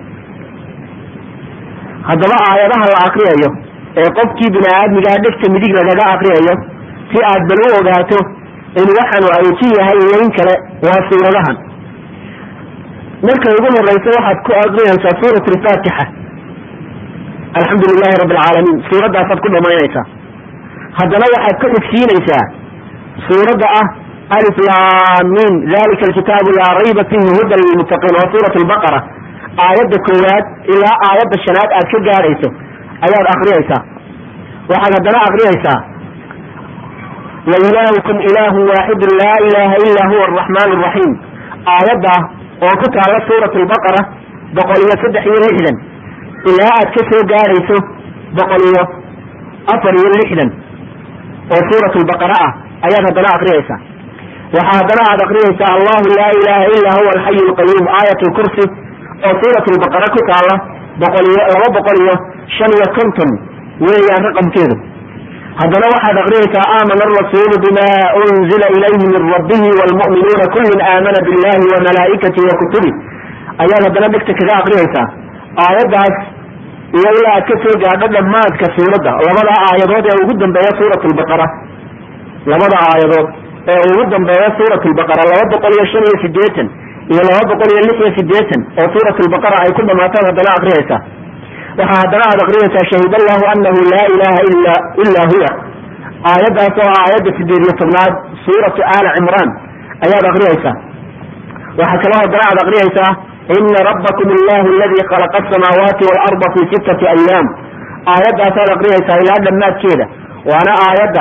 haddaba aayadaha la akriyayo ee qofkii bini aadmigaa dhegta midig lagaga akriyayo si aad bal u ogaato in waxanu awji yahay iyo in kale waa suuradahan marka ugu horeysa waxaad ku akriyaysaa suurat alfaatixa alxamdu lilahi rabi alcaalamiin suuradaasaad ku dhamaynaysaa haddana waxaad ka xigsiinaysaa suuradda ah alif lamin dalika alkitaabu laa rayba fihi hudan lilmuttaqiin waa suurat albaqara aayadda koowaad ilaa aayadda shanaad aad ka gaadhayso ayaad akriyaysaa waxaad haddana akriyaysaa wa ilaahukum ilaahu waaxidun laa ilaha ila huwa araxmaan araxiim aayadda oo ku taalla suurat albaqara boqol iyo saddex iyo lixdan ilaa aad ka soo gaadhayso boqol iyo afar iyo lixdan oo suurat lbaqara ah ayaad haddana akriyaysaa waxaa haddana aad akriyaysaa allahu laa ilaha ila huwa alxayu lqayuum aayat lkursi oo suurat lbaqara ku taalla boqol iyo laba boqol iyo shan iyo konton weeyaan raqamkeedu haddana waxaad akriyaysaa aamana arasuulu bima unzila ilayhi min rabbihi wlmu'minuuna kullun aamana billahi wa malaa'ikatihi wa kutubi ayaad haddana dhegta kaga akriyaysaa aayaddaas iyo ilaa aad ka soo gaadho dhammaadka suuradda labada aayadood ee ugu dambeeya suurat lbaqara labada aayadood ee ugu dambeeya suurat lbaqara laba boqol iyo shan iyo sideetan iyo laba boqol iyo lix iyo sideetan oo suurat lbaqara ay ku dhamaataan haddana akriyaysaa waxaa haddana aad akriyaysaa shahid allahu anahu laa ilaha ila ila huwa aayaddaas oo aayadda sideed iyo tobnaad suuratu aali cimraan ayaad akriyaysaa waxaa kaloo haddana aad akriyaysaa ina rabbakum allahu aladi khalaqa asamaawaati waalarda fi sittati ayaam aayaddaasaad akriyaysaa ilaa dhammaadkeeda waana aayadda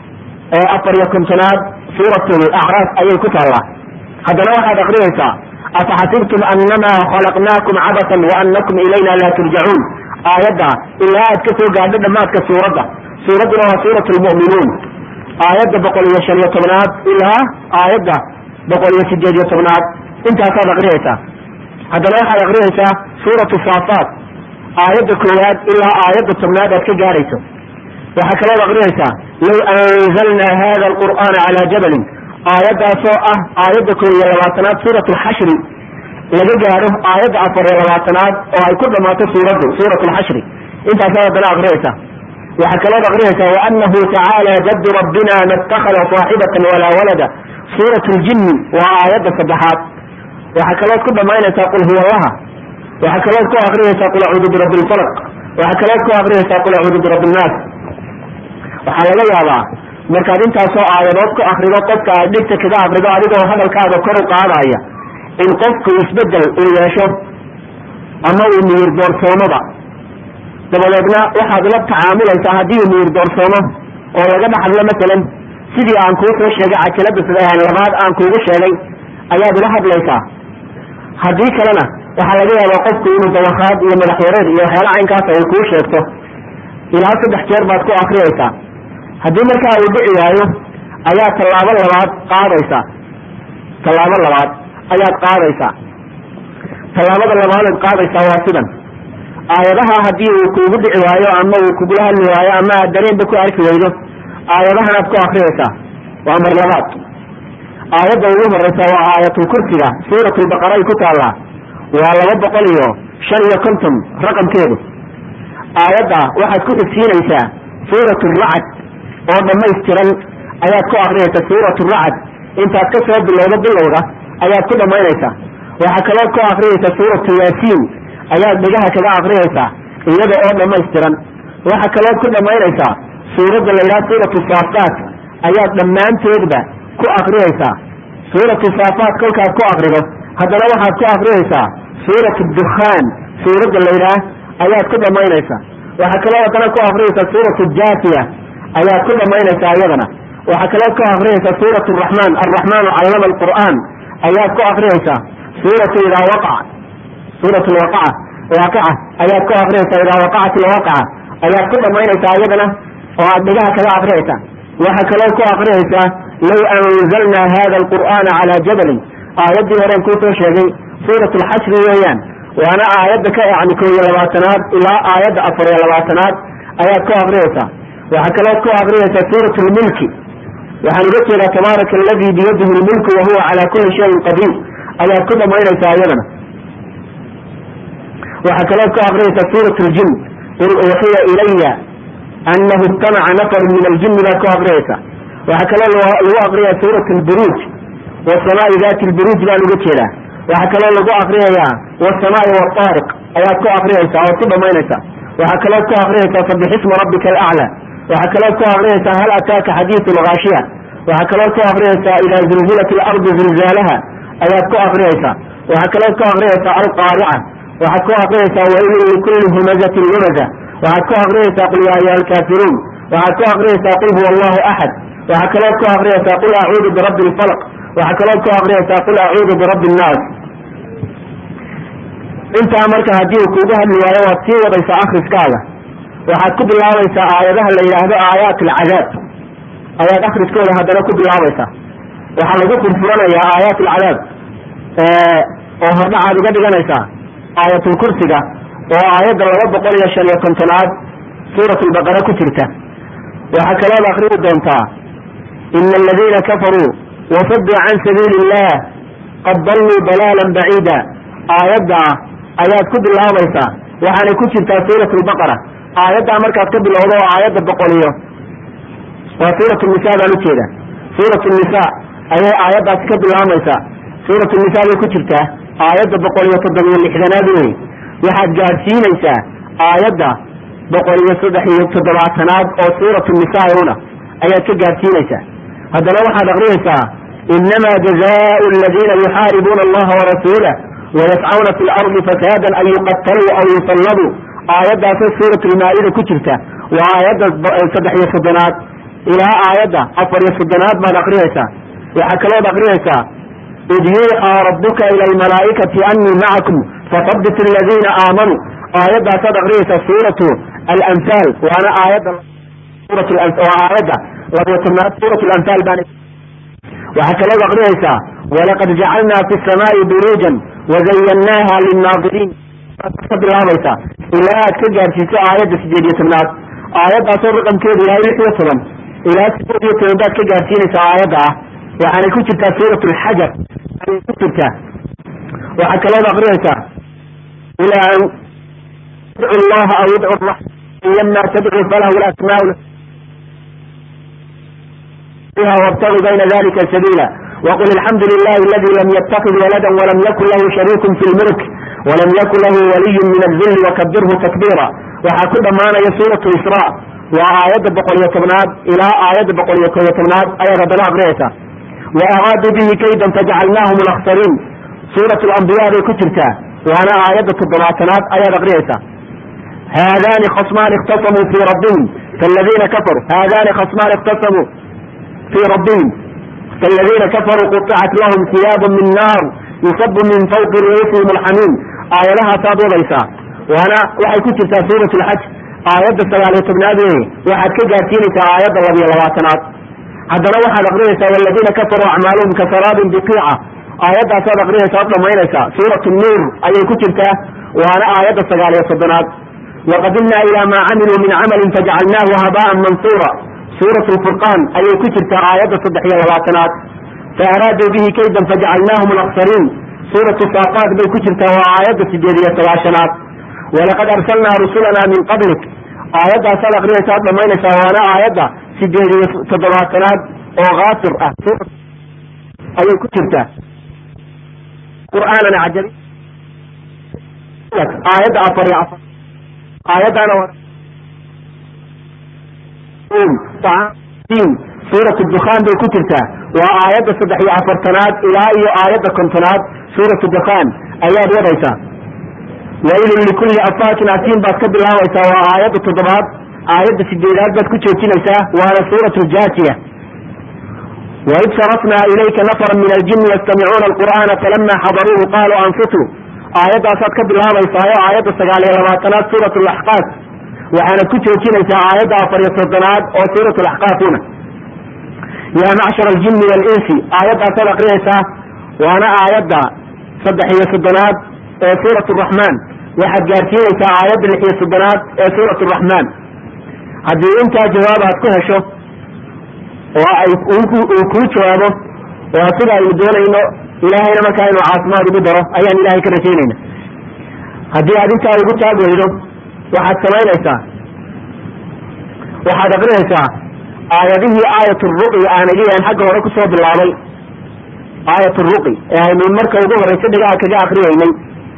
afar iyo kontonaad suurat acraaf ayay ku taallaa haddana waxaad akriyaysaa afaxasibtum anama khalaqnaakum cabasan waanakum ilayna laa turjacuun aayadda ilaa aad ka soo gaadho dhammaadka suuradda suuradduna waa suurat lmu'minuun aayadda boqol iyo shan iyo tobnaad ilaa aayadda boqol iyo sideed iyo tobnaad intaasaad akriyaysaa haddana waxaad akriyaysaa suuratu saafaat aayadda koowaad ilaa aayadda tobnaad aad ka gaadhayso waxaa kalood akriyaysaa low anzalnaa hada alqur'aana calaa jabalin aayaddaasoo ah aayadda koob iyo labaatanaad suurat alxashri laga gaadho aayadda afar iyo labaatanaad oo ay ku dhammaato suuraddu suurat alxashri intaasaad haddana akriyaysaa waxaa kalood akriyaysaa waanahu tacaala jaddu rabbina ma اtakada saaxibatan walaa walada suurat ljinni waa aayadda saddexaad waxaa kalood ku dhamaynaysaa qul huwa allaha waxaa kalood ku akriyaysaa qul acuudu birabbi lfalq waxaa kalood ku akriyaysaa qul acuudu birabbi nnaas waxaa laga yaabaa markaad intaasoo aayadood ku akrido qofka aad dhigta kaga akrido adigoo hadalkaaga kor u qaadaya in qofku isbedel uu yeesho ama uu miyir doorsoomoba dabadeedna waxaad la tacaamulaysaa haddii uu miyir doorsoomo oo laga dhaxadlo masalan sidii aan kuu soo sheegay cajalada sidahan labaad aan kuugu sheegay ayaad ula hadlaysaa haddii kalena waxaa laga yaabaa qofku inuu dawakhaad iyo madax yareer iyo waxyaala caynkaasa ay kuu sheegto ilaa saddex jeer baad ku akriyaysaa haddii markaa uu dhici waayo ayaa tallaabo labaad qaadaysaa tallaabo labaad ayaad qaadaysaa tallaabada labaadeed qaadaysaa waa sidan aayadaha haddii uu kuugu dhici waayo ama uu kugula hadli waayo ama aad dareenba ku arki weydo aayadahanaad ku akriyaysaa waa mar labaad aayadda ugu horeysa waa aayatulkursiga suuratulbaqara ay ku taallaa waa laba boqol iyo shan iyo konton raqamkeedu aayadda waxaad ku xigsiinaysaa suurat racd oo dhammaystiran ayaad ku akriyaysaa suurat racd intaad ka soo bilowdo bilowga ayaad ku dhammaynaysaa waxaa kalood ku akriyaysaa suuratu yaasiin ayaad dhegaha kaga akriyaysaa iyada oo dhammaystiran waxaa kalood ku dhammaynaysaa suuradda la yidhaha suuratu saafaat ayaad dhammaanteedba ku akriyaysaa suuratu saafaat kolkaad ku akrido haddana waxaad ku akriyaysaa suuratu dukhaan suuradda la yidhaah ayaad ku dhammaynaysaa waxaa kaloo haddana ku akriyaysaa suuratu jaasiya ayaad ku dhammaynaysaa iyadana waxaa kaloo ku akriyaysaa suurat raxmaan alraxmaanu callama alqur'aan ayaad ku akriyaysaa suuratu idaa waqaca suurat lwaqaca waaqaca ayaad ku akriyaysaa idaa waqacat lwaqaca ayaad ku dhammaynaysaa iyadana oo aad dhegaha kaga akriyaysaa waxaa kaloo ku akriyaysaa low anzalnaa hada alqur'aana calaa jabalin aayaddii horeen kuusoo sheegay suurat lxashri weeyaan waana aayadda ka yani koo iyo labaatanaad ilaa aayadda afar iyo labaatanaad ayaad ku akriyaysaa waxaa kalood ku akriyaysaa suurat lmulki waxaan uga jeedaa tabaaraka aladii biyadihi lmulku wahuwa calaa kuli shayin qadiir ayaad ku dhammaynaysaa iyadana waxaa kalood ku akriyaysaa suurat ljin qul uuxiya ilaya anahu istamaca nafaru min aljini baad ku akriyaysaa waxaa kaloo lagu akriyaa suurat lburuuj wasamaai dati lburuuj baan uga jeedaa waxaa kaloo lagu akriyayaa wasamaai wataariq ayaad ku akriyaysaa ood ku dhammaynaysaa waxaa kalood ku akriyaysaa sabixisma rabbika alaclى waxaa kalood ku akriyaysaa hal ataaka xadiiu lgaashiya waxaa kalood ku akriyaysaa idaa zulzilat alardu zilzaalaha ayaad ku akriyaysaa waxaa kalood ku akriyaysaa alqaarica waxaad ku akriyaysaa wailun likulli humazatin lumaza waxaad ku akriyaysaa qul yaa ayuha alkaafiruun waxaad ku akriyaysaa qul huwa allahu axad waxaa kalood ku akriyaysaa qul acuudu birabbi lfalq waxaa kalood ku akriyaysaa qul acuudu birabbi nnaas intaa marka haddii uu kuugu hadli waayo waad sii wadaysaa akriskaaga waxaad ku bilaabaysaa aayadaha la yidhaahdo aayaat alcadaab ayaad akriskooda haddana ku bilaabaysaa waxaa lagu furfuranayaa aayaat alcadaab oo hordhacaad uga dhiganaysaa aayatulkursiga oo aayadda laba boqol iyo shan iyo kontonaad suurat lbaqara ku jirta waxaa kalood akriyi doontaa ina aladiina kafaruu wasaduu can sabiili illah qad dalluu dalaalan baciida aayadda ayaad ku bilaabaysaa waxaanay ku jirtaa suurat lbaqara aayaddaa markaad ka bilowdo oo aayadda boqol iyo waa suurat nisa baan ujeeda suurat nisa ayay aayaddaasi ka bilaabaysaa suurat nisa bay ku jirtaa aayadda boqol iyo toddobiyo lixdanaad wey waxaad gaadhsiinaysaa aayadda boqol iyo saddex iyo toddobaatanaad oo suuratu nisa una ayaad ka gaarsiinaysaa haddana waxaad aqriyaysaa inama jazaau aladiina yuxaaribuuna allaha warasuulah wayascawna fi lardi fasaadan an yuqataluu aw yusallabuu aayaddaasoo suurat lmaa-ida ku jirta waa aayadda saddex iyo soddonaad ilaa aayadda afar iyo soddonaad baad aqriyaysaa waxaa kalood aqriyaysaa id yuuxaa rabuka ila almalaa'ikati anii macakum fasabit aladiina aamanuu aayaddaasaad aqriyaysaa suuratu alanfaal waana aayadda waa aayadda labiyo tobnaad suurat lanfaal baan waxaa kalood aqriyaysaa walaqad jacalnaa fi samaa'i buruujan wazayannaaha linnaadiriin ka bilaabaysaa ilaa aad ka gaarsiiso aayadda sideed iyo tobnaad aayaddaasoo raqamkeedu yahay lix iyo toban ilaa sideed iyo toban baad ka gaarsiinaysaa aayadda ah waxaanay ku jirtaa suurat alxajar ayay ku jirtaa waxaa kalood aqriyaysaa ilaa an idcu llaha aw idcu raxman lama tadcu falahu lasmaa wabtaguu bayna dalika sabiila waqul alxamdu lilahi aladi lam yatakid walada walam yakun lahu shariiku fi lmulk walam yakun lahu waliyu min azilli wakabirhu takbiira waxaa ku dhammaanaya suuratu isra waa aayadda boqol iyo tobnaad ilaa aayadda boqol iyo kob iyo tobnaad ayaad haddana aqriyaysaa wa araaduu bihi kaydan fajacalnaahum alaksariin suurat lambiya bay ku jirtaa waana aayadda toddobaatanaad ayaad aqriyaysaa haadani khasmaan ikhtasamuu fii rabbihim kaladiina kafaruu haadani khasmaan ikhtasamuu fii rabbihim kaladiina kafaruu quطicat lahum hiyaabu min naar yusabu min fawqi ru'uusihim alxamiim aayadahaasaad wadaysaa waana waxay ku jirtaa suurat lxaj aayadda sagaaliyo tobnaad weeye waxaad ka gaarsiinaysaa aayadda labiyo labaatanaad haddana waxaad aqriyaysaa waladiina kafaruu acmaaluhum kasaraabin biqiica aayaddaasaad aqriyaysaa ad dhamaynaysaa suurat nuur ayay ku jirtaa waana aayadda sagaaliyo soddonaad waqadimnaa ilaa maa camiluu min camalin fajacalnaahu habaan mansuura suurat lfurqaan ayay ku jirtaa aayadda saddex iyo labaatanaad fa araaduu bihi kaydan fajacalnaahum alaksariin suuratu saaqaad bay ku jirtaa waa aayadda sideed iyo sagaashanaad walaqad arsalnaa rusulana min qablik aayaddaasaad aqriyaysa ad dhamaynaysaa waana aayadda sideed iyo toddobaatanaad oo kaafir ah ayay ku jirtaa qur'aanan cajabi aayadda afar iyo afar aayaddaana suurat dukhaan bay ku jirtaa waa aayadda saddex iyo afartanaad ilaa iyo aayadda kontonaad suurat dukhaan ayaad wadaysaa wailun likulli afaakin asiin baad ka bilaabaysaa waa aayadda toddobaad aayadda sideedaad baad ku joojinaysaa waana suurat ljaajiya waid sarafnaa ilayka nafara min aljini yastamicuuna alqur'aana falama xadaruuhu qaaluu ansituu aayaddaasaad ka bilaabaysaayo aayadda sagaal iyo labaatanaad suurat laxqaaf waxaanad ku joojinaysaa aayadda afar iyo soddonaad oo suurat laxqaafuna yaa macshar aljini walinsi aayaddaasaad aqriyaysaa waana aayadda saddex iyo soddonaad ee suurat raxmaan waxaad gaarsiinaysaa aayadda lix iyo soddonaad ee suurat raxmaan haddii intaa jawaab aad ku hesho oo ay uu kuu jawaabo waa sida aynu doonayno ilaahayna markaa inuu caafimaad ugu daro ayaan ilahay ka rajaynayna haddii aad intaa ugu taag weydo waxaad samaynaysaa waxaad aqrinaysaa aayadihii aayat ruqi aan idian xagga hore kusoo bilaabay aayat ruqi ee aynu marka ugu horeysa dhigaha kaga akriyeynay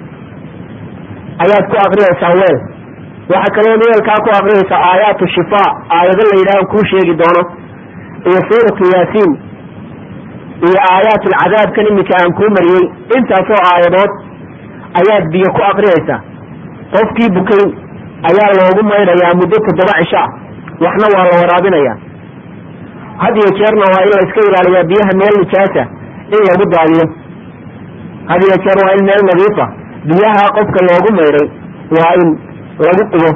ayaad ku akrinaysaa weel waxaa kaloo weelkaa ku akrinaysaa aayaatu shifaa aayado la yidhaah kuu sheegi doono iyo suuratu yaasiin iyo aayaat alcadaabkan iminka aan kuu mariyey intaasoo aayadood ayaad biyo ku akrinaysaa qofkii bukay ayaa loogu maydhayaa muddo toddoba cisha waxna waa la waraabinayaa had iyo jeerna waa in la iska ilaaliyaa biyaha meel nijaasa in lagu daadiyo had iyo jeer waa in meel nadiifa biyaha qofka loogu maydhay waa in lagu qubo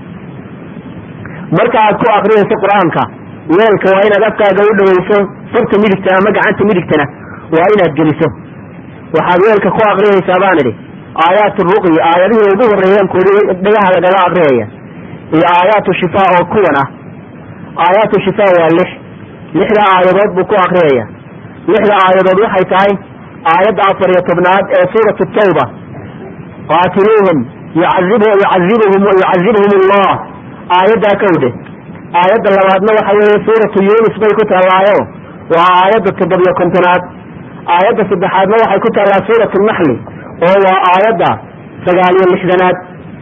marka aad ku akrinayso qur-aanka weelka waa inaad afkaaga u dhawayso farta midigta ama gacanta midigtana waa inaad geliso waxaad weelka ku akrinaysaa baan idhi aayaat ruqyi aayadihii ugu horeeyeen kuudi dhagaha lagaga akriyaya iyo aayaatu shifaa oo kuwan ah aayaatu shifaa waa lix lixda aayadood buu ku akriyaya lixda aayadood waxay tahay aayadda afar iyo tobnaad ee suuratu tawba qaatiluuhum yucadibuhum yucadibhum allah aayaddaa kawde aayadda labaadna waxa weeye suuratu yunis bay ku taallaayo waa aayadda toddobiyo kontonaad aayadda saddexaadna waxay ku taallaa suuratu naxli oo waa aayadda sagaal iyo lixdanaad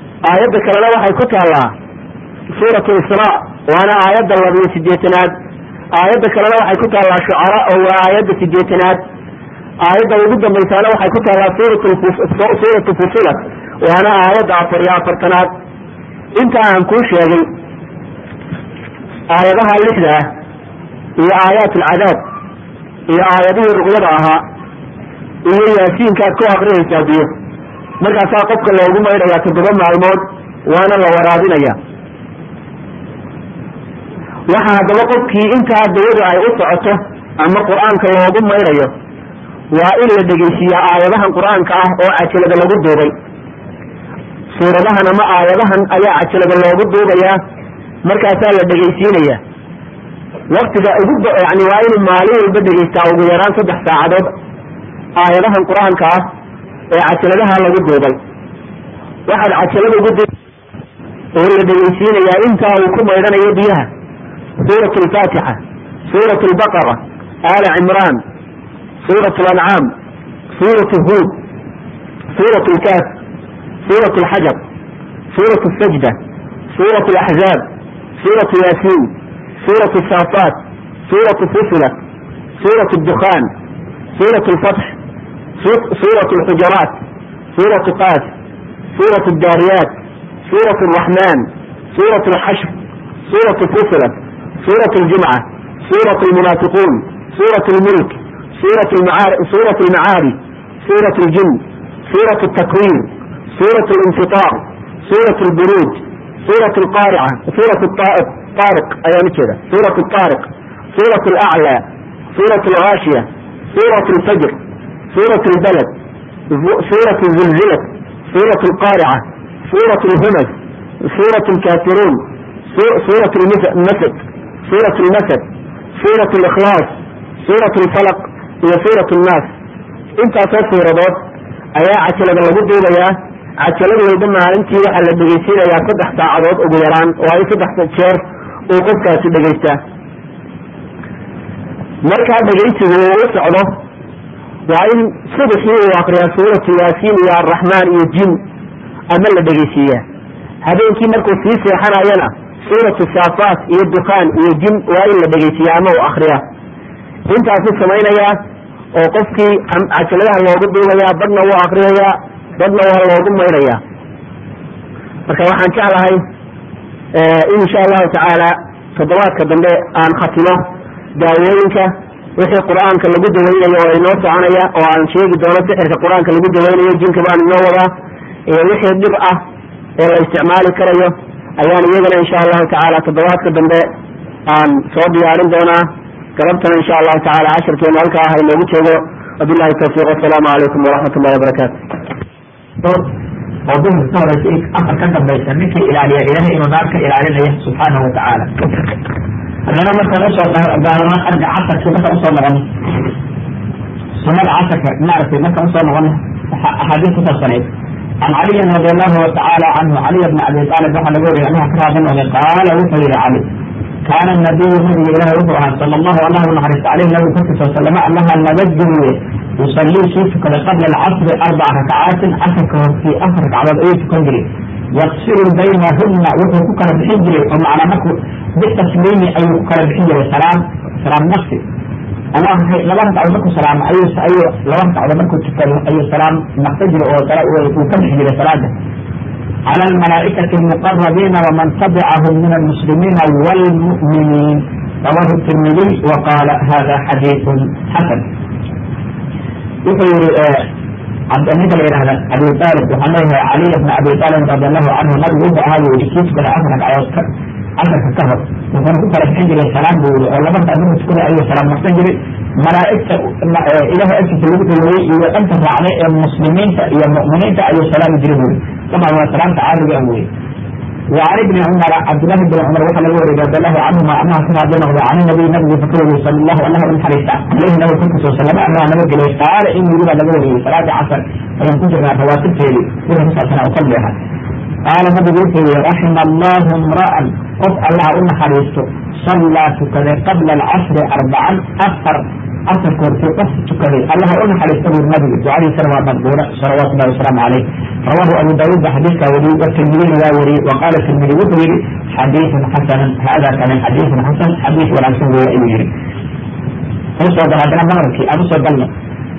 aayadda kalena waxay ku taallaa suuratu israa waana aayadda labiyo sideetanaad aayadda kalena waxay ku taallaa shucara oo waa aayadda sideetanaad aayadda ugu dambaysaana waxay ku taallaa suuratu fusilat waana aayadda afar iyo afartanaad inta aan kuu sheegay aayadaha lixda ah iyo aayaat alcadaab iyo aayadihii ruqyada ahaa iyo yaasiinkaad ku akriyaysaa biyo markaasaa qofka loogu maydhayaa toddoba maalmood waana la waraabinaya waxa haddaba qofkii intaa dawadu ay u socoto ama qur-aanka loogu maydhayo waa in la dhegeysiiyaa aayadahan qur-aanka ah oo cajalada lagu duubay suuradahan ama aayadahan ayaa cajalada loogu duubayaa markaasaa la dhegeysiinaya waktiga ugu yani waa inuu maalin walba dhegeystaa ugu yaraan saddex saacadood aayadahan qur-aanka ah ee cajaladaha lagu duubay waxaad cajalada ugu du oo la dhegeysiinayaa intaa uu ku maydhanayo biyaha suurat alfaatixa suurat albaqara aala cimraan suurat alancaam suurat huud suurat lkaaf suurat alxajar suurat asajda suurat alaxzaab suurat yaasiin suurat asaafaat suurat fusilat suurat dukhaan suurat alfatx suurat alxujaraat suurat qaas suurat addaariyaat suurat araxmaan suurat alxashr suurat fusilat suurat aljumca suurat almunaafiquun suurat almulk suurat suurat almacaari suurat aljin suurat altakwiir suurat alinfitaar suurat alburuuj suurat alqaarica suurat taariq ayaan ujeeda suurat taariq suurat alaclaa suurat algaashiya suurat alfajr suurat albalad suurat zilzilat suurat alqaarica suurat alhumaz suurat alkaafiruun suurat almasad suurat almasad suurat alikhlaas suurat alfalaq iyo suurat annaas intaasoo suuradood ayaa cajalada lagu duubayaa cajalad walba maalintii waxaa la dhegeysiinayaa saddex saacadood ugu yaraan oo ay saddex jeer uu qofkaasi dhegeystaa markaa dhegeysigu uu u socdo waa in subaxii uu akriyaa suuratu yaasiin iyo arraxmaan iyo jin ama la dhegeysiiyaa habeenkii markuu sii seexanayana suuratu saafaat iyo dukaan iyo jin waa in la dhegeysiiya ama uu akriya intaasuu samaynayaa oo qofkii cajaladaha loogu duubayaa badhna wuu akriyayaa badhna waa loogu maydhayaa marka waxaan jeclahay in insha allahu tacaala toddobaadka dambe aan khatimo daawooyinka wixii qur-aanka lagu daweynayo oo inoo soconaya oo aan sheegi doono sixirka qur-aanka lagu daweynayo jinka baan inoo wadaa iyo wixii dhib ah ee la isticmaali karayo ayaan iyagana insha allahu tacaala toddobaadka dambe aan soo diyaarin doonaa galabtana insha allahu tacala cashirkeenu halkaa ah inoogu joogo wabilahi tawfiiq wasalaamu calaykum waraxmat ullahi wabarakaatu oo duhur ka horeysa in afar ka dambaysa ninkii ilaaliya ilahay inuu naar ka ilaalinaya subxaanahu watacaala haddana markaan usoo gaarano arga casarkii markaan usoo noqono sunada casarka maaragtay markaan usoo noqono axaadiis ku saabsanayd can caliyin radi allahu tacaala canhu caliy bni abi aalib waxaa laga wariyay allaha ka raadi noqday qaala wuxuu yihi cali kaana nabiyu nabiga ilahi wuxuu ahaa sala allahu allah naxariista caleyh nabigu korkiisa wasalama allaha nabadgeliye yusallii kii tukaday qabla alcasri arbaca rakacaatin casarka hortii afar ragcadood ayuu tukan jiray yaqsiru baynahuna wuxuu ku kala bixin jiray oo macnaa marku bitasliimi ayuu ku kala bixin jiray salaam salaam nafsi ama laba ragcadood markuu salaamo ayuu ayuu laba ragcadood markuu tukado ayuu salaam naqsa jiray oo uu ka bixi jiray salaada على الملائكة المقربين ومن تبعهم من المسلمين والمؤمنين رواه الترمذي وقال هذا حديث حسن يقول عبد النبي إلى أبي طالب وحنيه علي بن أبي طالب رضي الله عنه نبي يبقى هذا ويكيس بلا أفرق عشر كهر وكان كنت لك حجر السلام بقول والله ما تقدر تكون أي سلام مستنجري ملائكة إله أكت الوقت اللي أنت على المسلمين يا المؤمنين أي سلام يجربون طبعا هو سلام تعالى بأموي وعن ابن عمر عبد الله بن عمر وحل يوري رضي الله عنهما انها كما بينه عن النبي النبي فكره صلى الله عليه وسلم حديث عليه النبي كنت صلى الله عليه وسلم انه نبي قال ان يريد ان يوري صلاه عصر فلم كنت مع فواتب تيلي وهي تسع سنه اصليها قال النبي يقول رحم الله امرا قف الله ان حديثه صلى كذا قبل العصر اربعا اثر afarka hortay qof tukaday allah una xariista buu nabiga ducadii sana waa maqbuura salawaatu llahi wasalaamu caleyh rawahu abu daawuud ba xadiidkaa wariyey watirmidina waa wariyey wa qaala tirmidi wuxuu yihi xadiidun xasanan hada kane xadiidun xasan xadiis wanaagsan weeye ayuu yihi usoo gal haddana mahrabkii aan usoo galno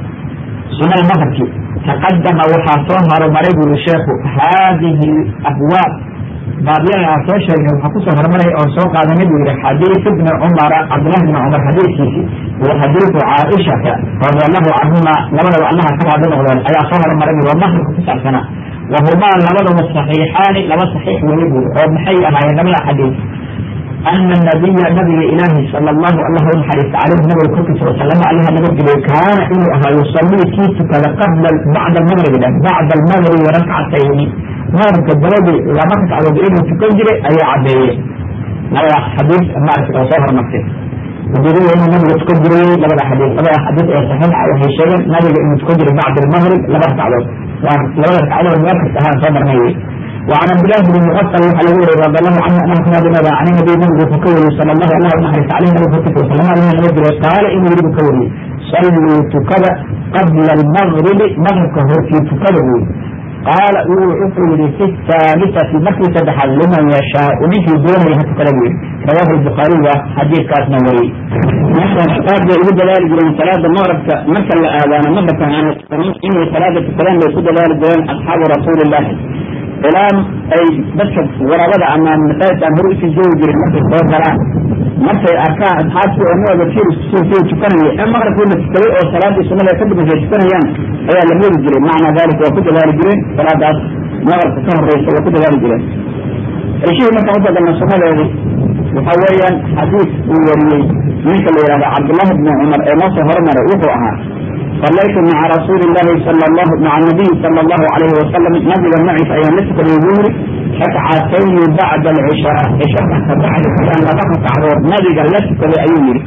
sunada mahrabkii taqadama waxaa soo horumaray buri sheekhu haadihi abwaab baabyada aan soo sheegnay waxaa kusoo horumaray oo soo qaadanay buu yihi xadiis ibni cumara cabdillahi bni cumar xadiiskiisi wa xadiisu caaishata radi allahu canhuma labadaba allaha ka raadi noqdeen ayaa soo horumaray buri oo mahrabka ku saabsanaa wahumaa labadaba saxiixaani laba saxiix weye buri oo maxay ahaayeen labada xadiis ana nabiya nabiga ilaahi sala allahu allah u naxariista caleyhi nabiga korkiisa wasalama allaha nabadgeliyey kaana inuu ahaa yusalii kii tukada qabla bacda almagribi bacda almagribi rakcatayni magribka dabadii laba ragcadood inuu tukan jiray ayaa cadeeyey labadaas xadiis maaragta oo soo hormartay ujeedada inuu nabiga tukan jiray labada xadiis labada xadiis ee saxiixa waxay sheegeen nabiga inuu tukan jiray bacda almagrib laba ragcadood waa labada ragcadood meel kasta ahaan soo marnay wey وعن عبد الله بن مغفل وحل وري رضي الله عنه انه كان بما عن النبي نبي فكوري صلى الله عليه وسلم عليه نبي فكوري صلى الله عليه وسلم قال انه يريد كوري صلوا تكذا قبل المغرب مغرب كهور في تكذا قال وحفظ في الثالثة مكة تدحل لمن يشاء به دون يهتكلم رواه البخاري وحديث كاس نوري مثلا قال يقول ذلك من صلاة المغرب مثل الآذان مغرب كان إن صلاة الكلام يقول ذلك أصحاب رسول الله ilaan ay dadka warabada ama masaajidka aan hore usii joogi jirin markay soo galaan markay arkaan asxaabtii oo nooga sii tukanaya ee maqribkii la tukaday oo salaadii sunnada ka dambeysa ay tukanayaan ayaa la meri jiray macnaa dalik waa ku dadaali jireen salaadaas maqribka ka horeysa waa ku dadaali jireen heshihii markaan usoo galna sunnadeedii waxa weeyaan xadiis uu wariyey ninka la yihahdo cabdullahi bni cumar ee noo soo hormaray wuxuu ahaa صليت مع رسول الله صلى الله مع النبي صلى الله عليه وسلم نبي معي في أيام نسك الوزور ركعتين بعد العشاء عشاء بعد كلام ركعة عروض نبي قال نسك لأيومي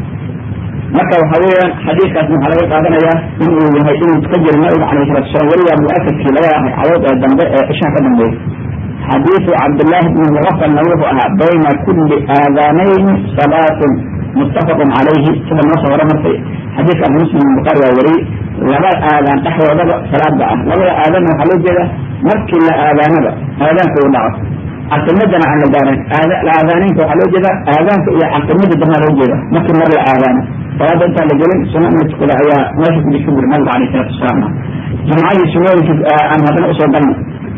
marka waxa weeyaan xadiidkaas waxaa laga qaadanaya inuu yahay inuu tukajir nabiga calayhi salatu wasalam weliba mu'akadkii labada ragcadood ee dambe ee cishaha ka dambeeya xadiisu cabdillahi bni mugafalna wuxuu ahaa bayna kulli aadaanayn salaatun muttafaqun calayhi sida noo soo horumartay xadiidka abu muslim bukaari waa wariyey laba aadaan dhexdoodaba salaada ah labada aadanna waxaa loo jeeda markii la aadaanaba aadaanka uu dhaco caqimadana aan la gaarin aadaanaynka waxaa loo jeeda aadaanka iyo caqimada dambaa loo jeeda markii mar la aadaano salaada intaan la gelin sunna in la tukada ayaa meesha ku jirta buri nabiga alayh salatu wasalaam jumcadii sunnooyinka aan haddana usoo galno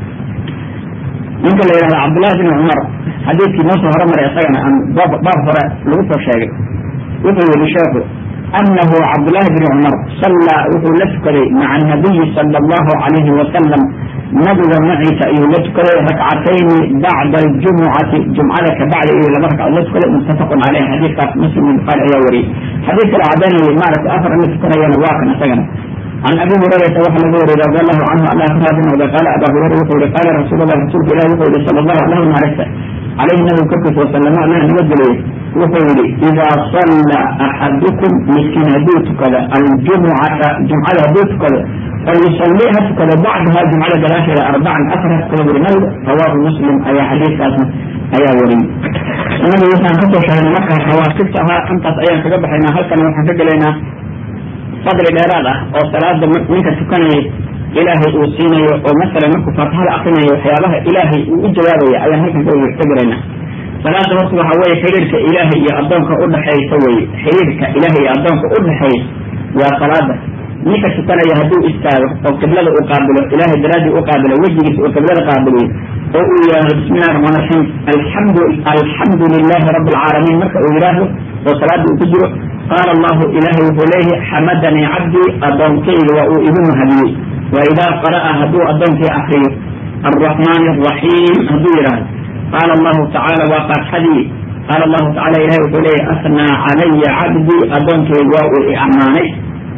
ninka la yidhahda cabdullahi bin cumar xadiidkii noo soo horumaray isagana aan baab hore lagu soo sheegay wuxuu yihi sheekhu أنه عبد الله بن عمر صلى وهو لسكري مع النبي صلى الله عليه وسلم نبذ معي تأيو لسكري ركعتين بعد الجمعة جمعة بعد إيه لبركة لسكري متفق عليه حديث مسلم قال يا وري حديث العداني معرفة أثر لسكري ينواكنا سجنا عن ابي هريره وحل ابي رضي الله عنه ان اخبر بن قال ابا هريره يقول قال رسول الله رسول الله يقول صلى الله عليه وسلم عليه النبي كفر وسلم عليه نبدل يقول اذا صلى احدكم مسكين بيت كذا الجمعه جمعه بيت كذا فليصليها كذا بعدها جمعه ثلاثه الى اربعا اثرت كذا رواه مسلم اي حديث اي وري النبي صلى الله عليه وسلم مكه حواسبتها انت ايام كجبحنا هل كان وحنا fadli dheeraad ah oo salaada ninka tukanaya ilaahay uu siinayo oo masalan markuu faatixada akrinayo waxyaabaha ilaahay uu u jawaabaya ayaan halkan ka garayna salaada horta waxa weeye xiriirka ilaahay iyo addoonka udhaxaysa weye xiriirka ilaahay iyo addoonka udhaxeeya waa salaada ninka tukanaya hadduu istaago oo qiblada uu qaabilo ilaahay daraadii u qaabilo wejigiisa uu qiblada qaabiliyo oo uu yidhaahdo bismi illahi raxmaan raxiim alxamdu alxamdu lilahi rabbi alcaalamiin marka uu yidhaahdo oo salaada uu ku jiro qaala allahu ilahay wuxuu leeyahay xamadanii cabdii addoonkayga waa uu igu mahadiyey wa idaa qara'a hadduu addoonkii akriyo alraxmaani araxiim hadduu yidhaahdo qaala allahu tacaala waa faatxadii qaala allahu tacala ilahay wuxuu leeyahay asnaa calaya cabdii addoonkayga waa uu i ammaanay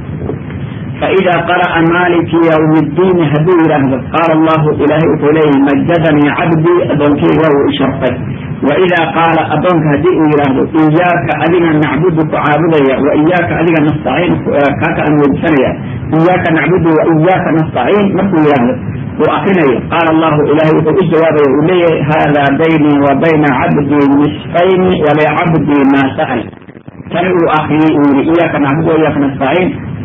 فإذا قرأ مالك يوم الدين هدو يرهد قال الله إلهي إليه مجدني عبدي أدونكي وهو إشرفه وإذا قال أدونك هدي يرهد إياك أذنا نعبدك عابديا وإياك أذنا نستعين كاك أن وجسنيا إياك نعبد وإياك نستعين مكو يرهد وأخني قال الله إلهي الجواب إلي هذا بيني وبين عبدي نصفين ولعبدي ما سأل كانوا أخي إياك نعبد وإياك نستعين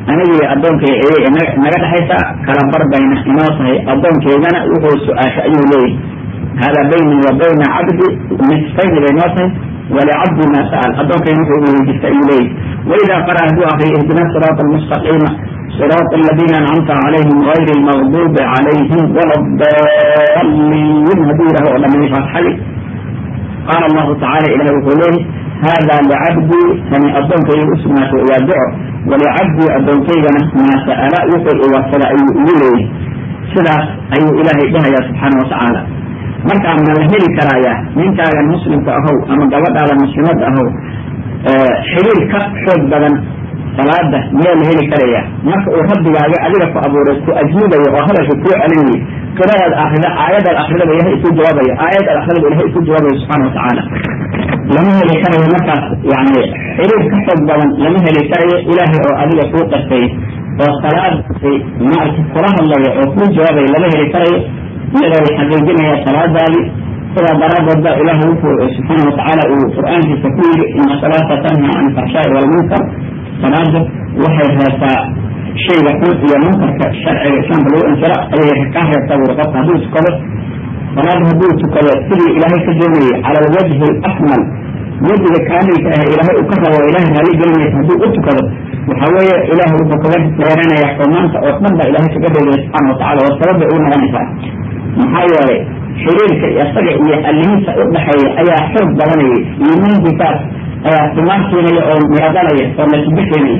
anigii addoonkay ayay naga dhexaysa kala bar bayna inoo tahay addoonkeydana wuxuu su-aasha ayuu leeyahy hada bayni wa bayna cabdi nisfayni bay noo tahay walicabdi ma sa'al addoonkayna wuxuu weydiista ayuu leeyahy waida qara hadduu akriyo ihdina siraat almustaqiima صراط الذين أنعمت عليهم غير المغضوب عليهم ولا الضالين هدي له لم يفعل حلي قال الله تعالى إلى وقوله هذا لعبدي فمن أدونك اسمه وادعه ولعبدي أدونك ما سأل يقول وصل أي إليه سلا أي إلهي بها يا سبحانه وتعالى marka ma la heli karayaa ninkaagan muslimka ahow ama gabadhaada muslimada ahow xiriir ka xoog badan salaada miyaa la heli karaya marka uu rabbigaaga adiga ku abuuray ku ajnubayo oo hadalka kuu celinayo qiradaad akrida aayadaad akridaba ilahay isu jawaabayo aayadaad akridaba ilahay isu jawaabayo subxana watacaala lama heli karayo markaas yani xiriir ka xoog badan lama heli karayo ilaahay oo adiga kuu qastay oo salaad maarata kula hadlayo oo kuu jawaabayo lama heli karayo iyadoo la xaqiijinaya salaadaadii sidaa daraadeed ba ilahay wuxuu subxaana watacaala uu qur-aankiisa ku yiri ina salaata tanha can alfaxshaai walmunkar salaada waxay reebtaa shayga xun iyo munkarka sharciga islaamka lagu inkiro ayay ka reebtaa buri qofka hadduu tukado salaada hadduu tukado sidii ilaahay ka doonayay cala alwajhi alakmal wejiga kaamilka ah ilaahay uu ka rabo ilahay raali gelinaysa hadduu u tukado waxa weeye ilahay wuxuu kaga reeranaya xumaanta oo dhan ba ilahay kaga reebaya subxana watacala oo sabab bay ugu noqonaysaa maxaa yeelay xiriirka isaga iyo allihiisa u dhexeeya ayaa xoog badanayay iimaankiisaas ayaa timaan keenaya oo miradalaya oo natiijo keenaya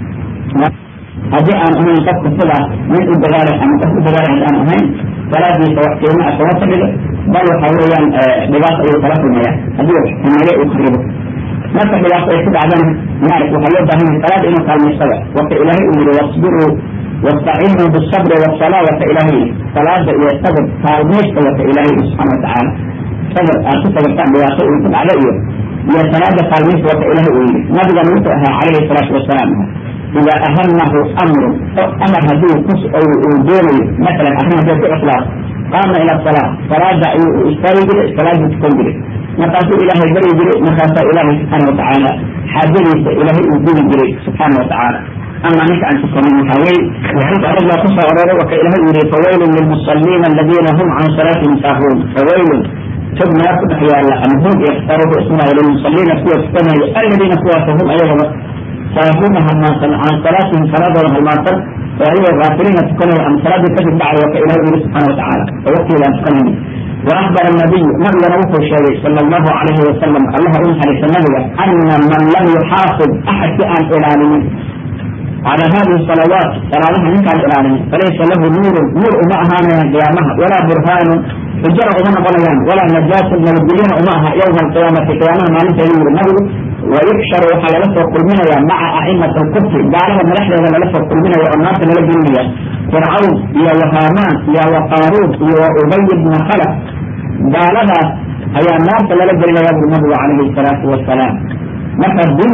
haddii aan ahayn qofka sidaas mid u dagaalay ama qof u dagaalay haddaan ahayn salaadiisa wax qiimo ah kama fadhido bal waxa weeyaan dhibaato ayuu kala kulmaya haddii xumeeye uu kharibo marka dhibaato ay ku dhacdana maarag waxaa loo baahan yahay salaada inuu kaalmaysada waka ilaahay uu yihi wasbiruu واستعينوا بالصبر والصلاة وكإلهي صلاة إلى الصبر فالميش وكإلهي سبحانه وتعالى صبر أعطيك بكان بواقع ويكون عليه يا صلاة فالميش وكإلهي نبغى نوتها عليه الصلاة والسلام إذا أهمه أمر أو أمر هدوه كس أو دوني مثلا أهم هدوه إخلاص قام إلى الصلاة صلاة استوي صلاة تكون بلي مقاسو إلهي بري بلي مقاسو إلهي سبحانه وتعالى حاضري إلهي أدوني بلي سبحانه وتعالى أما نك أن تكون هوي وحيث أرد الله قصة أرد وكإله يري فويل للمصلين الذين هم عن صلاتهم ساهون فويل ثم يأخذ حيال أن هم يختاروا اسمه للمصلين قوة السنة الذين قوتهم أيضا ساهون عن صلاتهم صلاة والهلماطر وهي غافلين تكون عن صلاة كذب بعد وكإله يري سبحانه وتعالى ووكي لا تكون وأخبر النبي نبي روح الشيء صلى الله عليه وسلم الله أنحى لسنبه أن من لم يحافظ أحد أن إلى على هذه الصلوات صلاتها منك الإعلان فليس له نور نور معها من قيامها ولا برهان حجر أمنا بليان ولا نجاة من الدلين معها يوم القيامة قيامها ما ليس ينور النبي ويحشر على لفظ قلمنا مع أئمة الكفر بعلم من رحلة على لفظ قلمنا والناس من الدنيا فرعون يا وهامان يا وقارون يا أبي بن خلف بعلها هي الناس اللي لجل يا النبي عليه الصلاة والسلام مثلا دين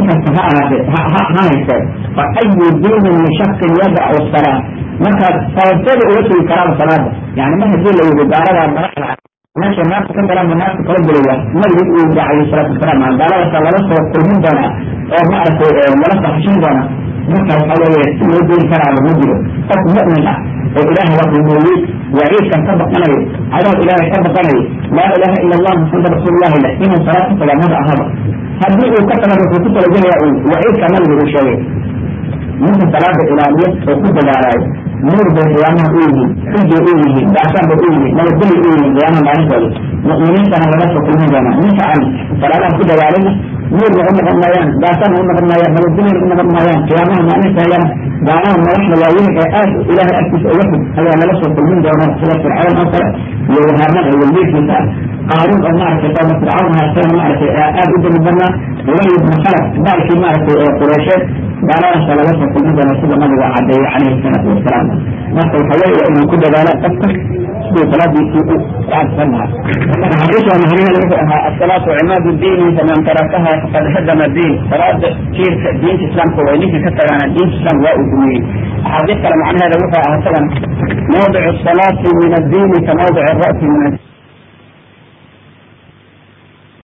ها هيك فأي دين لشخص يدع الصلاة مثلا فيبتدئ وجه كلام صلاة يعني ما هي الدين اللي يبقى ماشي الناس كان كلام الناس تقبل الله ما يقول عليه الصلاة والسلام عن قال صلى الله عليه وسلم كل من دنا أو ما أعرف ولا تحشين دنا مثلا حوالي يدين كلام المجرم قد مؤمن وإله رب المولود وعيد كان سبق أنا على إله سبق أنا لا إله إلا الله محمد رسول الله لا إن صلاة فلا مدى هذا haddii uu ka tagado wuxuu ku talagelaya waciid kamal lagu sheegay ninka salaada ilaaliya oo ku dadaalayo nuur bay qiyaamaha u yihiin xujay u yihiin dacsaan bay u yihiin nabadgeli u yihiin qiyaamaha maalintooda mu'miniintana laga soo kulmi doonaa ninka aan salaadaha ku dadaalina nuurna u noqon maayaan dacsaan u noqon maayaan nabadgelina u noqon maayaan qiyaamaha maalintaayana gaalaha madaxda waaweyn ee aad ilaahay agtiisa uga fog ayaa laga soo kulmin doonaa sida fircawn oo kale iyo wahaaman oo waldiirkiisa ah قارون أو معرفة قوم فرعون هاتين معرفة آد أدن بنا ولي بن خلف ذلك معرفة قريشات قال أنا صلى الله عليه وسلم أنا سيدة مدى عدي عليه الصلاة والسلام نصر الحوالي أنه كل ذلك تفتح سبو صلاة يسوء بعد سنة حديثها مهرين الصلاة عماد الدين فمن تركها فقد هدم الدين صلاة كير دين الإسلام كوينيك كتر عن الدين الإسلام وأدمي حديث كلام عن هذا وفاء مثلا موضع الصلاة من الدين كموضع الرأس من الدين